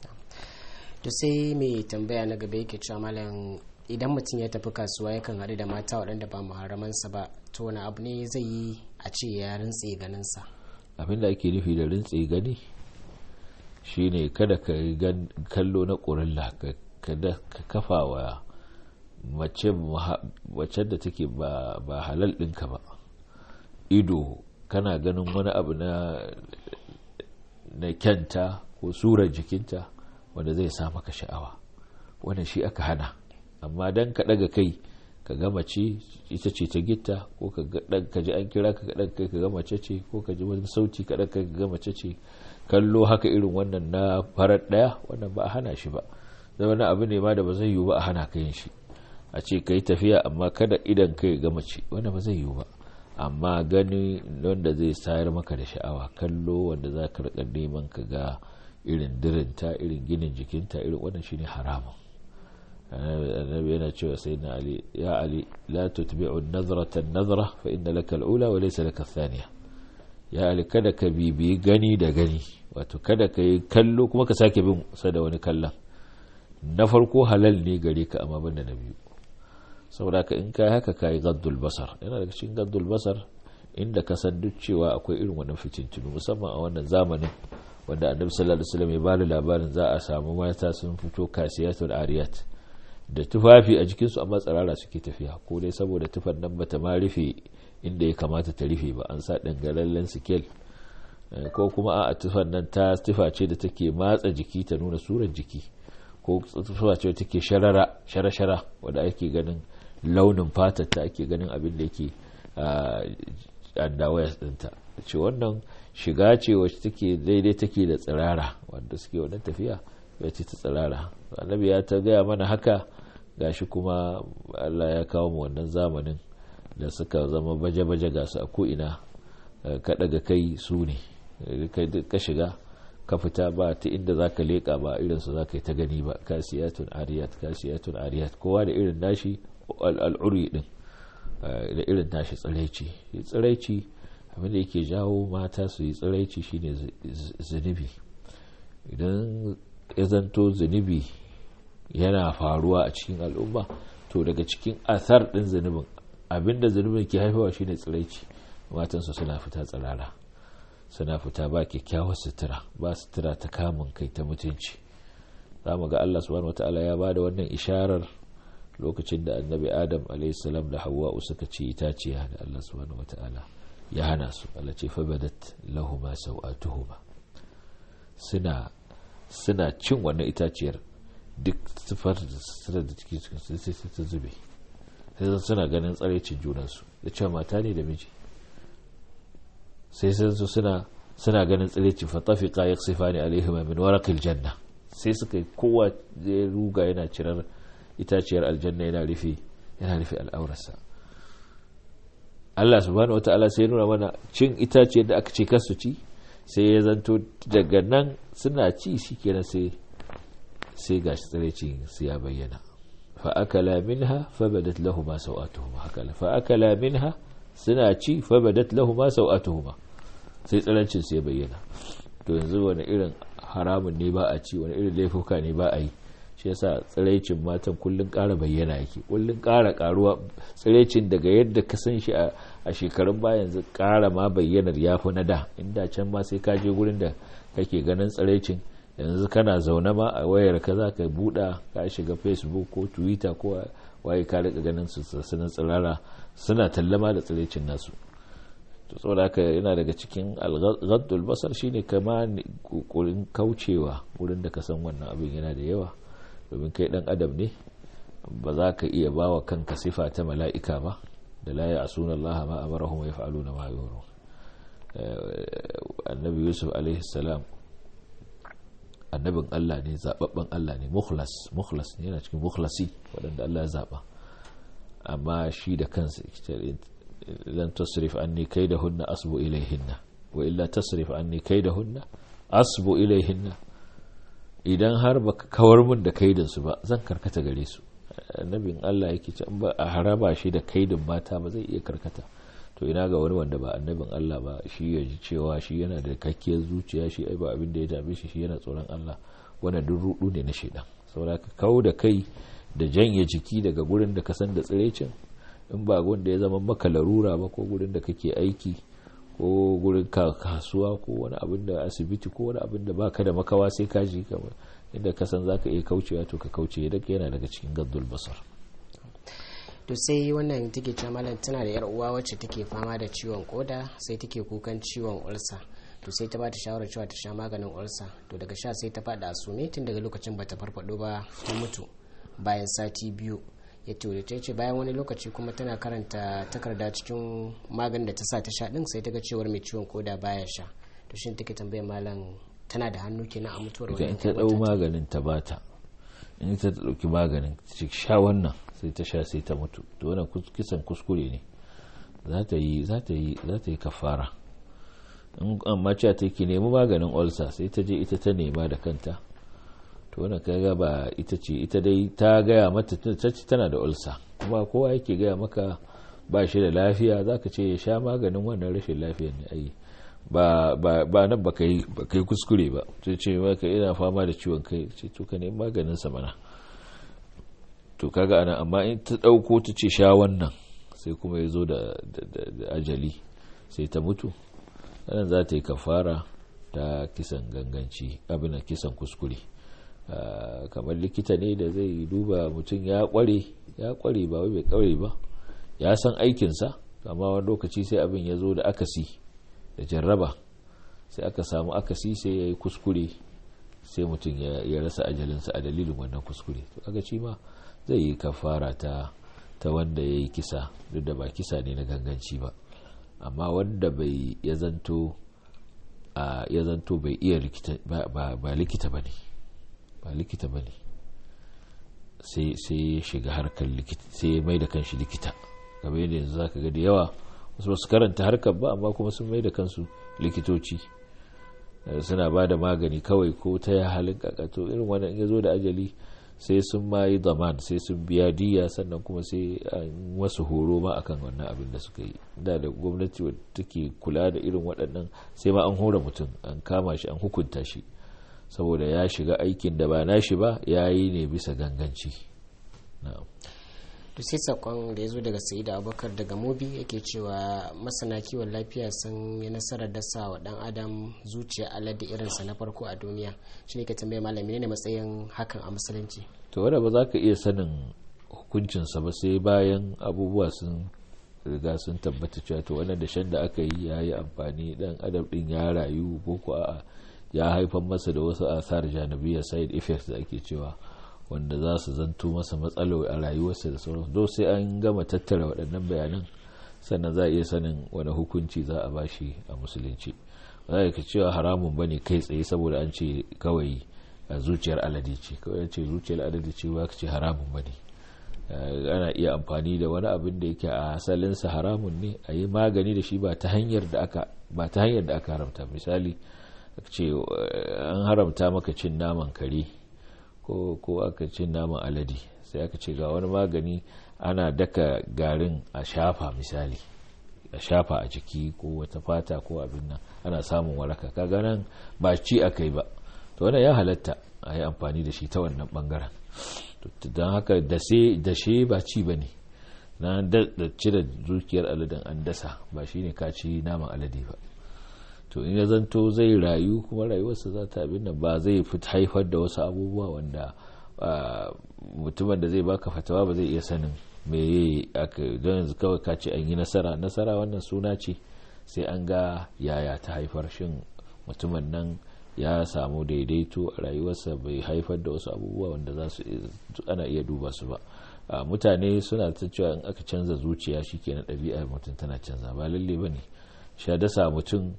to sai mai tambaya na gaba yake cewa malam idan mutum ya tafi kasuwa yakan haɗu da mata waɗanda ba muharramansa ba to wani abu ne zai yi a ce ya rintse ganinsa abin da ake nufi da rintse gani shine kada ka kallo na ƙurilla kada ka kafa wa mace da take ba halal ɗinka ba ido kana ganin wani abu na na kyanta ko surar jikinta wanda zai sa maka sha'awa wannan shi aka hana amma dan ka daga kai ka ga mace ita ce ta gitta ko ka ji an kira ka daga kai ka ga mace ce ko ka ji wani sauti ka daga kai ka ga mace ce kallo haka irin wannan na farar daya wannan ba a hana shi ba da wani abu ne ma da ba zai yiwu ba a hana ka yin shi a ce ka yi tafiya amma kada idan kai ga mace wannan ba zai yiwu ba amma gani wanda zai sayar maka da sha'awa kallo wanda za ka rika neman ka ga irin dirinta irin ginin jikinta irin wannan shine haramun annabi yana cewa sai na ali ya ali la tutbi'u nazrata nazra fa inna laka al-ula wa laysa laka thaniya ya ali kada ka bibiyi gani da gani wato kada ka yi kallo kuma ka sake bin sa da wani kallon na farko halal ne gare ka amma banda na biyu saboda ka in kai haka kai gaddul basar yana daga cikin gaddul basar inda ka san duk cewa akwai irin wannan fitintunu musamman a wannan zamanin wanda annabi sallallahu alaihi wasallam ya bada labarin za a samu mata sun fito kasiyatul ariyat da tufafi a jikin su amma tsarara suke tafiya ko dai saboda tufan nan bata ma rufe inda ya kamata ta rufe ba an sa dangalallen sikel ko kuma a tufan nan ta tufa ce da take matsa jiki ta nuna surar jiki ko tufa ce take sharara shara-shara wadda ake ganin launin fatar ta ake ganin abin da yake andawayas dinta ce wannan shiga ce wacce take daidai take da tsirara wanda suke wannan tafiya ya ce ta tsirara annabi ya ta gaya mana haka gashi kuma Allah ya kawo mu wannan zamanin da suka zama baje-baje ga su a ko'ina ka daga kai su ne ka shiga ka fita ba ta inda za ka leƙa ba irinsu za ka yi ta gani ba kasiyatun ariyat kasiyatun ariyat kowa da irin nashi al'uri din da irin nashi tsiraici tsiraici abinda yake jawo mata su yi tsiraici shine zunubi idan ya zanto zunubi yana faruwa a cikin al'umma to daga cikin athar din zunubin abinda zunubin ke haifawa shine tsiraici matansu suna fita tsirara suna fita ba kyakkyawar sutura ba sutura ta kamun kai ta mutunci za mu ga Allah subhanahu wataala ya bada wannan isharar lokacin da annabi adam alaihissalam da hawa'u suka ci itaciya da Allah subhanahu wataala ya hana su Allah ce fa badat lahuma sau'atuhuma suna suna cin wannan itaciyar duk sifar da da take cikin sai sai ta zube sai suna ganin tsaraicin junansu da cewa mata ne da miji sai sun suna suna ganin tsiraici fatafiqa yaksifani alaihima min waraqil janna sai suka kowa ya ruga yana cirar itaciyar aljanna yana rufe yana rufe al'aurarsa Allah subhanahu wata'ala sai nuna mana cin itaciyar da aka ce kasu ci sai ya zanto daga nan suna ci shikenan sai sai gashi tsiraici su ya bayyana fa akala minha fa badat lahumu sawatuhuma hakala fa akala minha suna ci fa badat lahumu sawatuhuma sai tsirancin su ya bayyana to yanzu wani irin haramun ne ba a ci wani irin laifuka ne ba a yi shi yasa tsiraicin matan kullun ƙara bayyana yake kullun ƙara ƙaruwa tsiraicin daga yadda ka san shi a shekarun baya yanzu ƙara ma bayyanar ya fi na da inda can ma sai ka je gurin da kake ganin tsiraicin yanzu kana zaune ma a wayar ka za ka buɗa ka shiga facebook ko twitter ko waye ka rika ganin su suna tsirara suna tallama da tsiraicin nasu to saboda haka yana daga cikin algaddul basar shine kama kokarin kaucewa wurin da ka san wannan abin yana da yawa domin kai dan adam ne ba za ka iya ba wa kanka sifa ta mala'ika ba da la ya asuna Allah ma amarahum wa yaf'aluna ma yu'marun annabi yusuf alaihi salam annabin Allah ne zababben Allah ne mukhlas mukhlas ne yana cikin mukhlasi waɗanda Allah ya zaba amma shi da kansa lan tasrif anni kaidahunna asbu ilayhinna wa illa tasrif anni kaidahunna asbu ilayhinna idan har baka kawar mun da kaidin su ba zan karkata gare su annabin Allah yake ce ba a haraba shi da kaidin mata ba zai iya karkata to ina ga wani wanda ba annabin Allah ba shi ya ji cewa shi yana da kakkiyar zuciya shi ai ba abin da ya dame shi shi yana tsoron Allah wannan duk rudu ne na shedan saboda ka kawo da kai da janye jiki daga gurin da ka san da tsirecin in ba wanda ya zama maka larura ba ko gurin da kake aiki ko gurin kasuwa ko wani abin da asibiti ko wani abin da baka da makawa sai ka ji kamar inda ka san zaka iya kaucewa to ka kauce yadda yana daga cikin gaddul basar to sai wannan take ce malam tana da yar uwa wacce take fama da ciwon koda sai take kukan ciwon ulsa to sai ta bata shawarar cewa ta sha maganin ulsa to daga sha sai ta fada sume tun daga lokacin bata farfado ba ta mutu bayan sati biyu ya ture ta ce bayan wani lokaci kuma tana karanta takarda cikin maganin da ta sa ta sha din sai ta ga cewar mai ciwon koda baya sha to shin take tambayar malam tana da hannu kenan a mutuwar idan ta dau maganin ta bata in ta dauki maganin ta sha wannan sai ta sha sai ta mutu to wannan kisan kuskure ne za ta yi za ta yi za ta yi kafara in amma cewa ta ki nemi maganin ulcer sai ta je ita ta nema da kanta to wannan kaga ba ita ce ita dai ta gaya mata ta ce tana da ulcer kuma kowa yake gaya maka ba shi da lafiya zaka ce ya sha maganin wannan rashin lafiyar ne ai ba ba nan ba kai ba kai kuskure ba sai ce maka ina fama da ciwon kai ce to ka nemi maganin sa mana to kaga ana amma in ta dauko ta ce sha wannan sai kuma ya zo da ajali sai ta mutu nan za ta yi kafara ta kisan ganganci abin da kisan kuskure kamar likita ne da zai duba mutum ya kware ya kware ba wai bai kware ba ya san aikinsa amma wani lokaci sai abin ya zo da akasi da jarraba sai aka samu akasi sai ya yi kuskure sai mutum ya rasa ajalinsa a dalilin wannan kuskure to aka ci ma zai yi kafara ta ta wanda ya yi kisa duk da ba kisa ne na ganganci ba amma wanda bai ya zanto a ya zanto bai iya ba likita ba ne ba likita ba ne sai ya shiga harkar likita sai ya mai da kanshi likita game da yanzu zaka ga da yawa wasu basu karanta harkar ba amma kuma sun mai da kansu likitoci suna ba da magani kawai ko ta ya halin kakato irin wannan ya zo da ajali sai sun ma yi zaman sai sun biya diya sannan kuma sai wasu horo ma akan wannan abin da suka yi da da gwamnati wadda take kula da irin waɗannan sai ma an hora mutum an kama shi an hukunta shi saboda ya shiga aikin da ba nashi ba ya yi ne bisa ganganci to sai sakon da ya zo daga sayida abubakar daga mobi yake cewa masana kiwon lafiya sun yi nasarar dasa wa dan adam zuciya alade irinsa na farko a duniya shi ne ka tambaye malami ne matsayin hakan a musulunci to wanda ba za ka iya sanin hukuncinsa ba sai bayan abubuwa sun riga sun tabbata cewa to wannan dashen da aka yi ya yi amfani dan adam din ya rayu ko ko a ya haifar masa da wasu asar janabiya side effects da ake cewa wanda za su zanto masa matsalo a rayuwarsa da sauran do sai an gama tattara waɗannan bayanan sannan za a iya sanin wani hukunci za a bashi a musulunci ba za ka cewa haramun bane kai tsaye saboda an ce kawai zuciyar alade ce kawai ce zuciyar alade ce ba ka ce haramun bane ana iya amfani da wani abin da yake a asalinsa haramun ne a yi magani da shi ba ta hanyar da aka ba ta hanyar da aka haramta misali ce an haramta maka cin naman kare ko aka cin naman alade sai aka ce ga wani magani ana daka garin a shafa misali a shafa a jiki ko wata fata ko abin nan ana samun waraka kaga nan ba ci aka yi ba to wannan ya halatta a yi amfani da shi ta wannan bangaren don haka dashe ba ci ba ne na da cire dukiyar aladen an dasa ba shi ne ka ci naman alade ba to in ya zanto zai rayu kuma rayuwarsa za ta abin nan ba zai haifar da wasu abubuwa wanda mutumin da zai baka fatawa ba zai iya sanin me aka don yanzu kawai ka ce an yi nasara nasara wannan suna ce sai an ga yaya ta haifar shin mutumin nan ya samu daidaito a rayuwarsa bai haifar da wasu abubuwa wanda za su ana iya duba su ba mutane suna ta cewa in aka canza zuciya shi ke na ɗabi'ar mutum tana canza ba lalle ba ne sha dasa mutum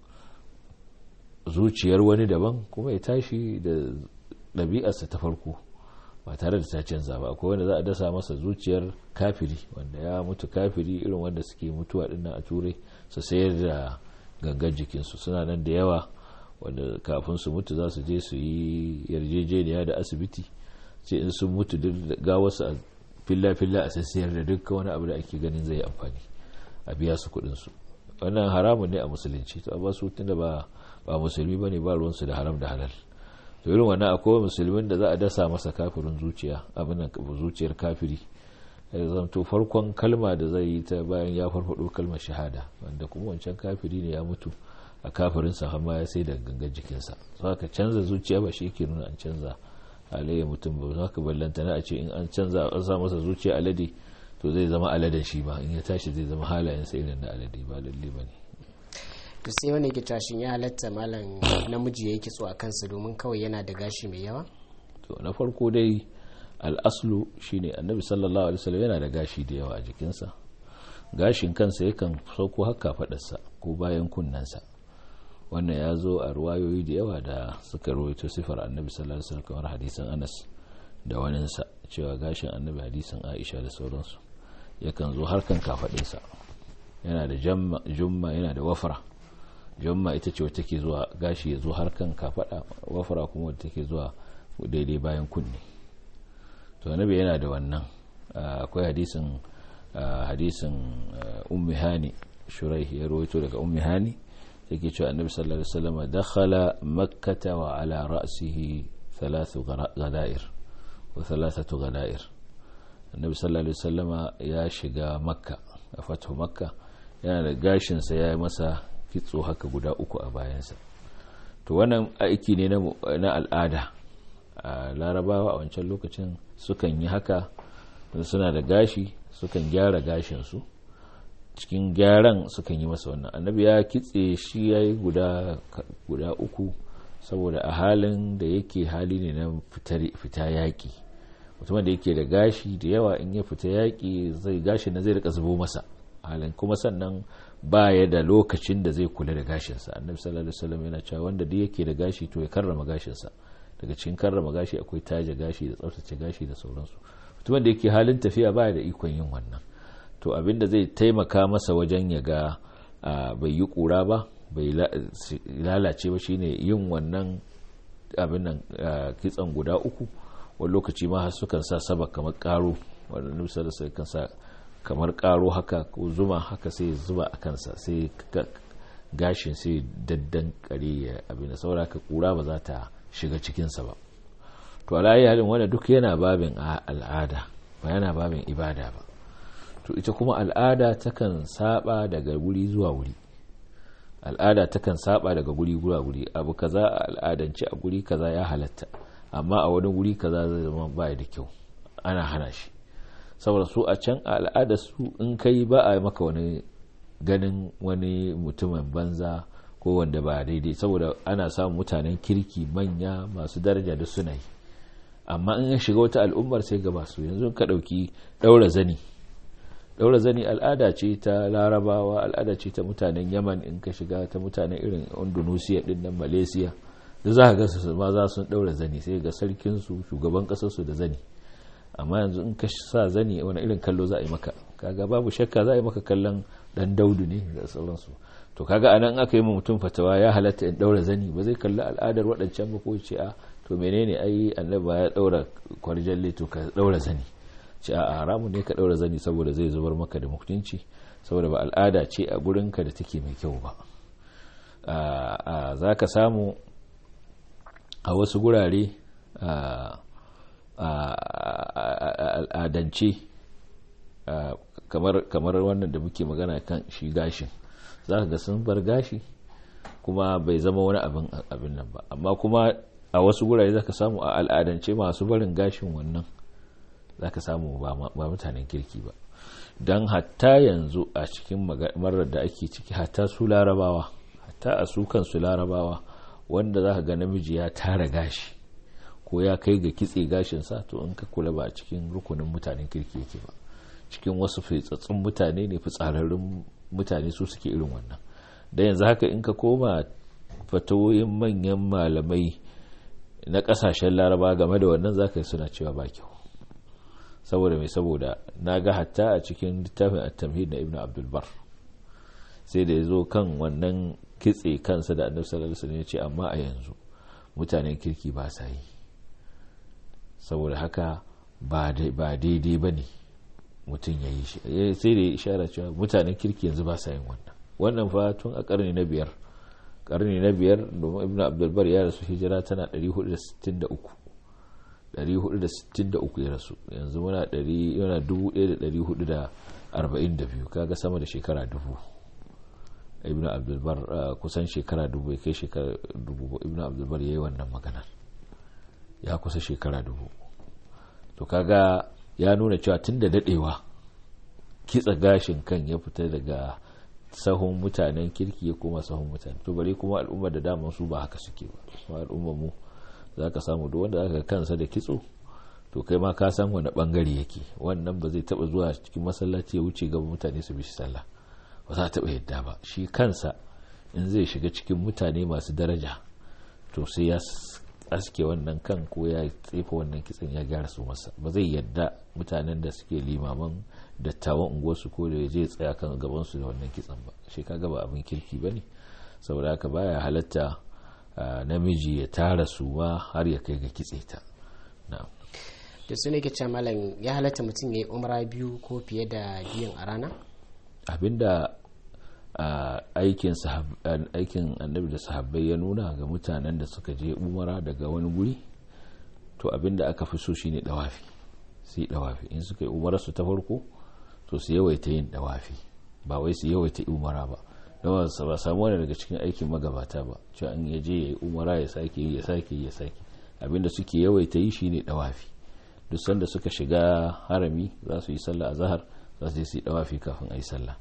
zuciyar wani daban kuma ya tashi da ɗabi'arsa ta farko ba tare da ta canza ba akwai wanda za a dasa masa zuciyar kafiri wanda ya mutu kafiri irin wanda suke mutuwa dinnan a turai su sayar da gangan jikinsu suna nan da yawa wanda kafin su mutu za su je su yi yarjejeniya da asibiti ce in sun mutu ga wasu a filla-filla a sassayar da dukkan wani abu da ake ganin zai amfani a biya su kuɗinsu wannan haramun ne a musulunci to amma su tunda ba ba musulmi ba ne ba ruwansu da haram da halal to irin wannan akwai musulmin da za a dasa masa kafirin zuciya abin zuciyar kafiri ya zanto farkon kalma da zai yi ta bayan ya farfado kalmar shahada wanda kuma wancan kafiri ne ya mutu a kafirin sa amma ya sai da gangan jikinsa so ka canza zuciya ba shi yake nuna an canza halayya mutum ba za ka ballanta na a ce in an canza an sa masa zuciya alade to zai zama aladen shi ba in ya tashi zai zama halayensa irin na alade ba lalle ba ne to sai wani ke tashin ya halatta malam namiji ya yi kitso a kansa domin kawai yana da gashi mai yawa to na farko dai al'aslu shine annabi sallallahu alaihi wasallam yana da gashi da yawa a jikinsa gashin kansa yakan sauko haka fadarsa ko bayan kunnensa wannan ya zo a ruwayoyi da yawa da suka rawaito sifar annabi sallallahu alaihi wasallam kamar hadisin anas da waninsa cewa gashin annabi hadisin aisha da sauransu yakan zo harkan kafadinsa yana da jumma yana da wafra jumma ita ce wacce take zuwa gashi ya zo harkan kafada wafra kuma wacce take zuwa daidai bayan kunne to annabi yana da wannan akwai hadisin hadisin ummi hani shuraih ya rawaito daga ummi hani take cewa annabi sallallahu alaihi wasallam dakhala makkata wa ala ra'sihi thalathu ghadair wa thalathatu ghadair annabi sallallahu alaihi wasallama ya shiga makka a fatu makka yana da gashinsa ya yi masa kitso haka guda uku a bayansa to wannan aiki ne na al'ada a larabawa a wancan lokacin sukan yi haka suna da gashi sukan gyara gashinsu cikin gyaran sukan yi masa wannan annabi ya kitse shi ya yi guda uku saboda a halin da yake hali ne na fita yaƙi mutumin da yake da gashi da yawa in ya fita yaƙi zai gashi na zai rika zubo masa halin kuma sannan ba ya da lokacin da zai kula da gashinsa annabi sallallahu alaihi wasallam yana cewa wanda duk yake da gashi to ya karrama gashinsa daga cikin karrama gashi akwai taje gashi da tsaftace gashi da sauransu mutumin da yake halin tafiya baya da ikon yin wannan to abinda zai taimaka masa wajen ya ga bai yi kura ba bai lalace ba shine yin wannan abin nan kitsan guda uku wani lokaci ma har sukan sa saba kamar karo wanda nusa da sai kan sa kamar karo haka ko zuma haka sai zuba a kansa sai gashin sai daddan kare ya abin da saboda ka kura ba za ta shiga cikinsa ba to alayi halin wanda duk yana babin al'ada ba yana babin ibada ba to ita kuma al'ada takan saba daga wuri zuwa wuri al'ada takan saba daga guri zuwa guri abu kaza a al'adance a guri kaza ya halatta amma a wani guri kaza zai zama ba da kyau ana hana shi saboda su a can a al'ada su in kai ba a maka wani ganin wani mutumin banza ko wanda ba daidai saboda ana samun mutanen kirki manya masu daraja da suna yi amma in ya shiga wata al'ummar sai gaba su yanzu ka ɗauki ɗaura zani ɗaura zani al'ada ce ta larabawa al'ada ce ta mutanen yaman in ka shiga ta mutanen irin indonesia ɗin nan malaysia da za ka ga su ma za su ɗaura zani sai ga sarkinsu shugaban ƙasarsu da zani amma yanzu in ka sa zani wani irin kallo za a yi maka kaga babu shakka za a yi maka kallon dan daudu ne da sauransu to kaga anan aka yi mutum fatawa ya halatta in daura zani ba zai kalli al'adar waɗancan ba ko ce a to menene ai annabi ya daura kwarjalle to ka daura zani ce a haramu ne ka daura zani saboda zai zubar maka da mutunci saboda ba al'ada ce a gurinka da take mai kyau ba za ka samu a wasu gurare al'adance kamar wannan da muke magana kan shi gashin za ka ga sun bar gashi kuma bai zama wani abin nan ba amma kuma a wasu gurare za ka samu a al'adance masu barin gashin wannan za ka samu ba mutanen kirki ba don hatta yanzu a cikin marar da ake ciki hatta su larabawa hatta a su kansu larabawa wanda za ka ga namiji ya tara gashi ko ya kai ga kitse gashinsa to in ka kula ba a cikin rukunin mutanen kirki yake ba cikin wasu fitsatsun mutane ne fitsararrun mutane su suke irin wannan da yanzu haka in ka koma fatawoyin manyan malamai na kasashen laraba game da wannan zaka suna cewa ba kyau saboda mai saboda na ga hatta a cikin littafin at-tamhid na ibn abdulbar sai da ya zo kan wannan kitse kansa da annabi sallallahu alaihi wasallam ya ce amma a yanzu mutanen kirki ba sa yi saboda haka ba daidai ba ne mutum ya yi shi sai da ya ishara cewa mutanen kirki yanzu ba sa yin wannan wannan fa tun a karni na biyar karni na biyar domin ibn abdulbar ya rasu hijira tana 463 463 ya rasu yanzu muna 1442 kaga sama da shekara dubu ibn abdulbar kusan shekara dubu ya kai shekara dubu ibn abdulbar ya yi wannan maganar ya kusa shekara dubu to kaga ya nuna cewa tun da dadewa kitsa gashin kan ya fita daga sahun mutanen kirki ya koma sahun mutane to bare kuma al'ummar da daman su ba haka suke ba kuma al'ummar mu za ka samu duk wanda aka kansa da kitso to kai ma ka san wani bangare yake wannan ba zai taba zuwa cikin masallaci ya wuce gaba mutane su bi shi sallah ba za taba yadda ba shi kansa in zai shiga cikin mutane masu daraja to sai ya aske wannan kan ko ya tsefa wannan kitsan ya gyara su masa ba zai yadda mutanen da suke limaman dattawan unguwarsu ko da zai tsaya kan gabansu da wannan kitsan ba shi kaga ba abin kirki ba ne saboda haka baya halatta namiji ya tara su ma har ya kai ga kitse ta da su ne ke malam ya halatta mutum ya yi umra biyu ko fiye da biyun a rana abinda aikin annabi da sahabbai ya nuna ga mutanen da suka je umara daga wani guri to abinda aka fi so shine dawafi sai dawafi in suka yi umararsu ta farko to su yawaita yin dawafi ba wai su yawaita umara ba don ba samu wani daga cikin aikin magabata ba cewa in ya je ya yi umara ya sake yi ya sake yi ya sake abinda suke yawaita yi shine dawafi duk sanda suka shiga harami za su yi sallah a zahar za su yi dawafi kafin a yi sallah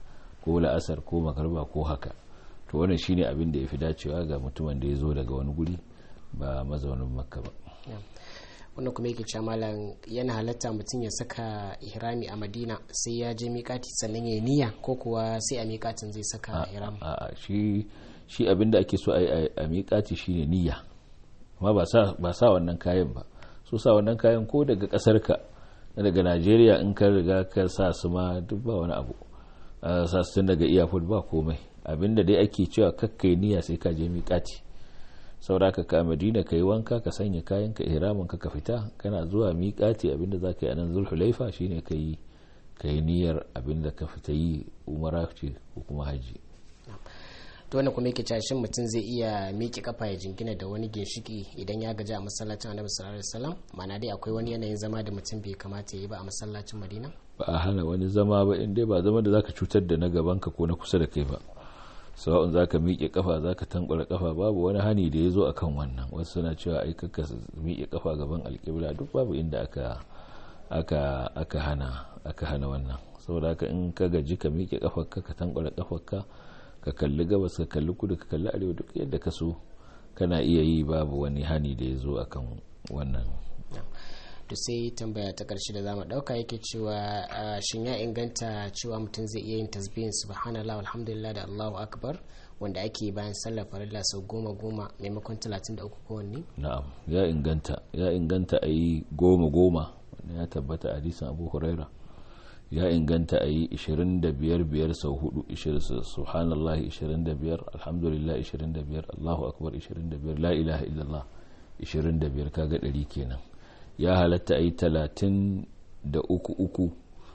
ko la'asar ko magarba ko haka to wannan shine abin da ya fi dacewa ga mutumin da ya zo daga wani guri ba mazaunin makka ba wannan kuma yake cewa malam yana halatta mutum ya saka ihrami a madina sai ya je miƙati sannan ya yi niyya ko kuwa sai a miƙatin zai saka ihram a shi shi abin da ake so a yi a miƙati shine niyya amma ba sa ba sa wannan kayan ba so sa wannan kayan ko daga ƙasar ka daga Najeriya in ka riga ka sa su ma duk ba wani abu sa su tun daga iyafud ba komai abinda dai ake cewa kakkai niyya sai ka je miƙati sauraka ka madina ka yi wanka ka sanya kayan ka ihramin ka ka fita kana zuwa miƙati abinda za ka yi a nan zulhulaifa shine ka yi ka yi niyyar abinda ka fita yi umara ce ko kuma haji to wannan kuma yake cewa shin mutum zai iya miƙe kafa ya jingina da wani ginshiki idan ya gaji a masallacin annabi sallallahu alaihi wasallam ma'ana dai akwai wani yanayin zama da mutum bai kamata ya yi ba a masallacin madina ba a hana wani zama ba in dai ba zama da zaka cutar da na gaban ka ko na kusa da kai ba sawa'un za ka miƙe kafa za ka tankwara kafa babu wani hani da ya zo a kan wannan wasu suna cewa ai kakka miƙe kafa gaban alƙibla duk babu inda aka aka aka hana aka hana wannan saboda haka in ka gaji ka miƙe kafarka ka tankwara kafarka ka kalli gabas ka kalli kudu ka kalli arewa duk yadda ka so kana iya yi babu wani hani da ya zo a kan wannan to sai tambaya ta karshe da zamu dauka yake cewa shin ya inganta cewa mutum zai iya yin tasbihin subhanallah alhamdulillah da allahu akbar wanda ake bayan sallar farilla sau goma goma maimakon talatin da uku kowanne na'am ya inganta ya inganta a yi goma goma wanda ya tabbata hadisin abu huraira ya inganta a yi 25 biyar sau hudu subhanallah 25 alhamdulillah 25 allahu akbar 25 la ilaha illallah 25 kaga ɗari kenan ya halatta a yi talatin da uku uku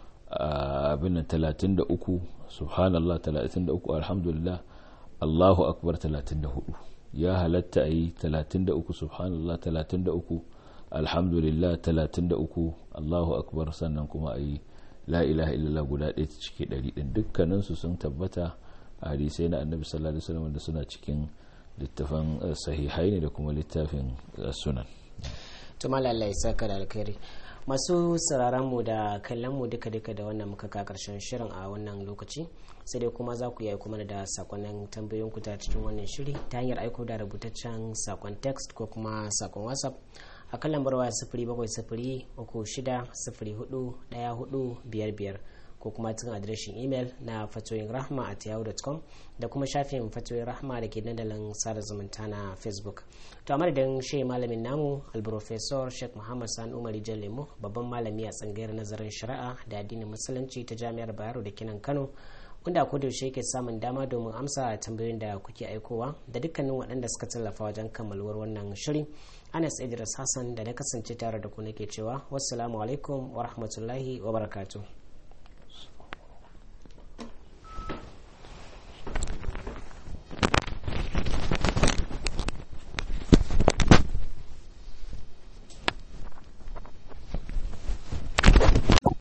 abin talatin da uku subhanallah talatin da uku alhamdulillah allahu akbar talatin da hudu ya halatta a yi talatin da uku subhanallah talatin da uku alhamdulillah talatin da uku allahu akbar sannan kuma a yi la ilaha illallah guda ɗaya ta cike ɗari ɗin dukkaninsu sun tabbata a hadisai na annabi sallallahu alaihi wasallam da suna cikin littafin sahihai ne da kuma littafin sunan to malalla ya saka da alkhairi masu sauraron mu da kallon mu duka duka da wannan muka ka karshen shirin a wannan lokaci sai dai kuma za ku yi aiko mana da sakonnin tambayoyin ku ta cikin wannan shiri ta hanyar aiko da rubutaccen sakon text ko kuma sakon whatsapp a kan lambar waya sifiri bakwai sifiri uku shida sifiri hudu daya hudu biyar biyar ko kuma cikin adireshin imel na fatoyin rahma at yahoo.com da kuma shafin fatoyin rahma da ke dandalin sada zumunta na facebook to a madadin shi malamin namu alprofesor sheikh muhammad san umar lemo babban malami a tsangayar nazarin shari'a da addinin musulunci ta jami'ar bayero da kinan kano wanda ko da yaushe yake samun dama domin amsa tambayoyin da kuke aikowa da dukkanin waɗanda suka tallafa wajen kammaluwar wannan shiri anas idris hassan da na kasance tare da ku nake cewa wassalamu alaikum wa rahmatullahi wa barakatuh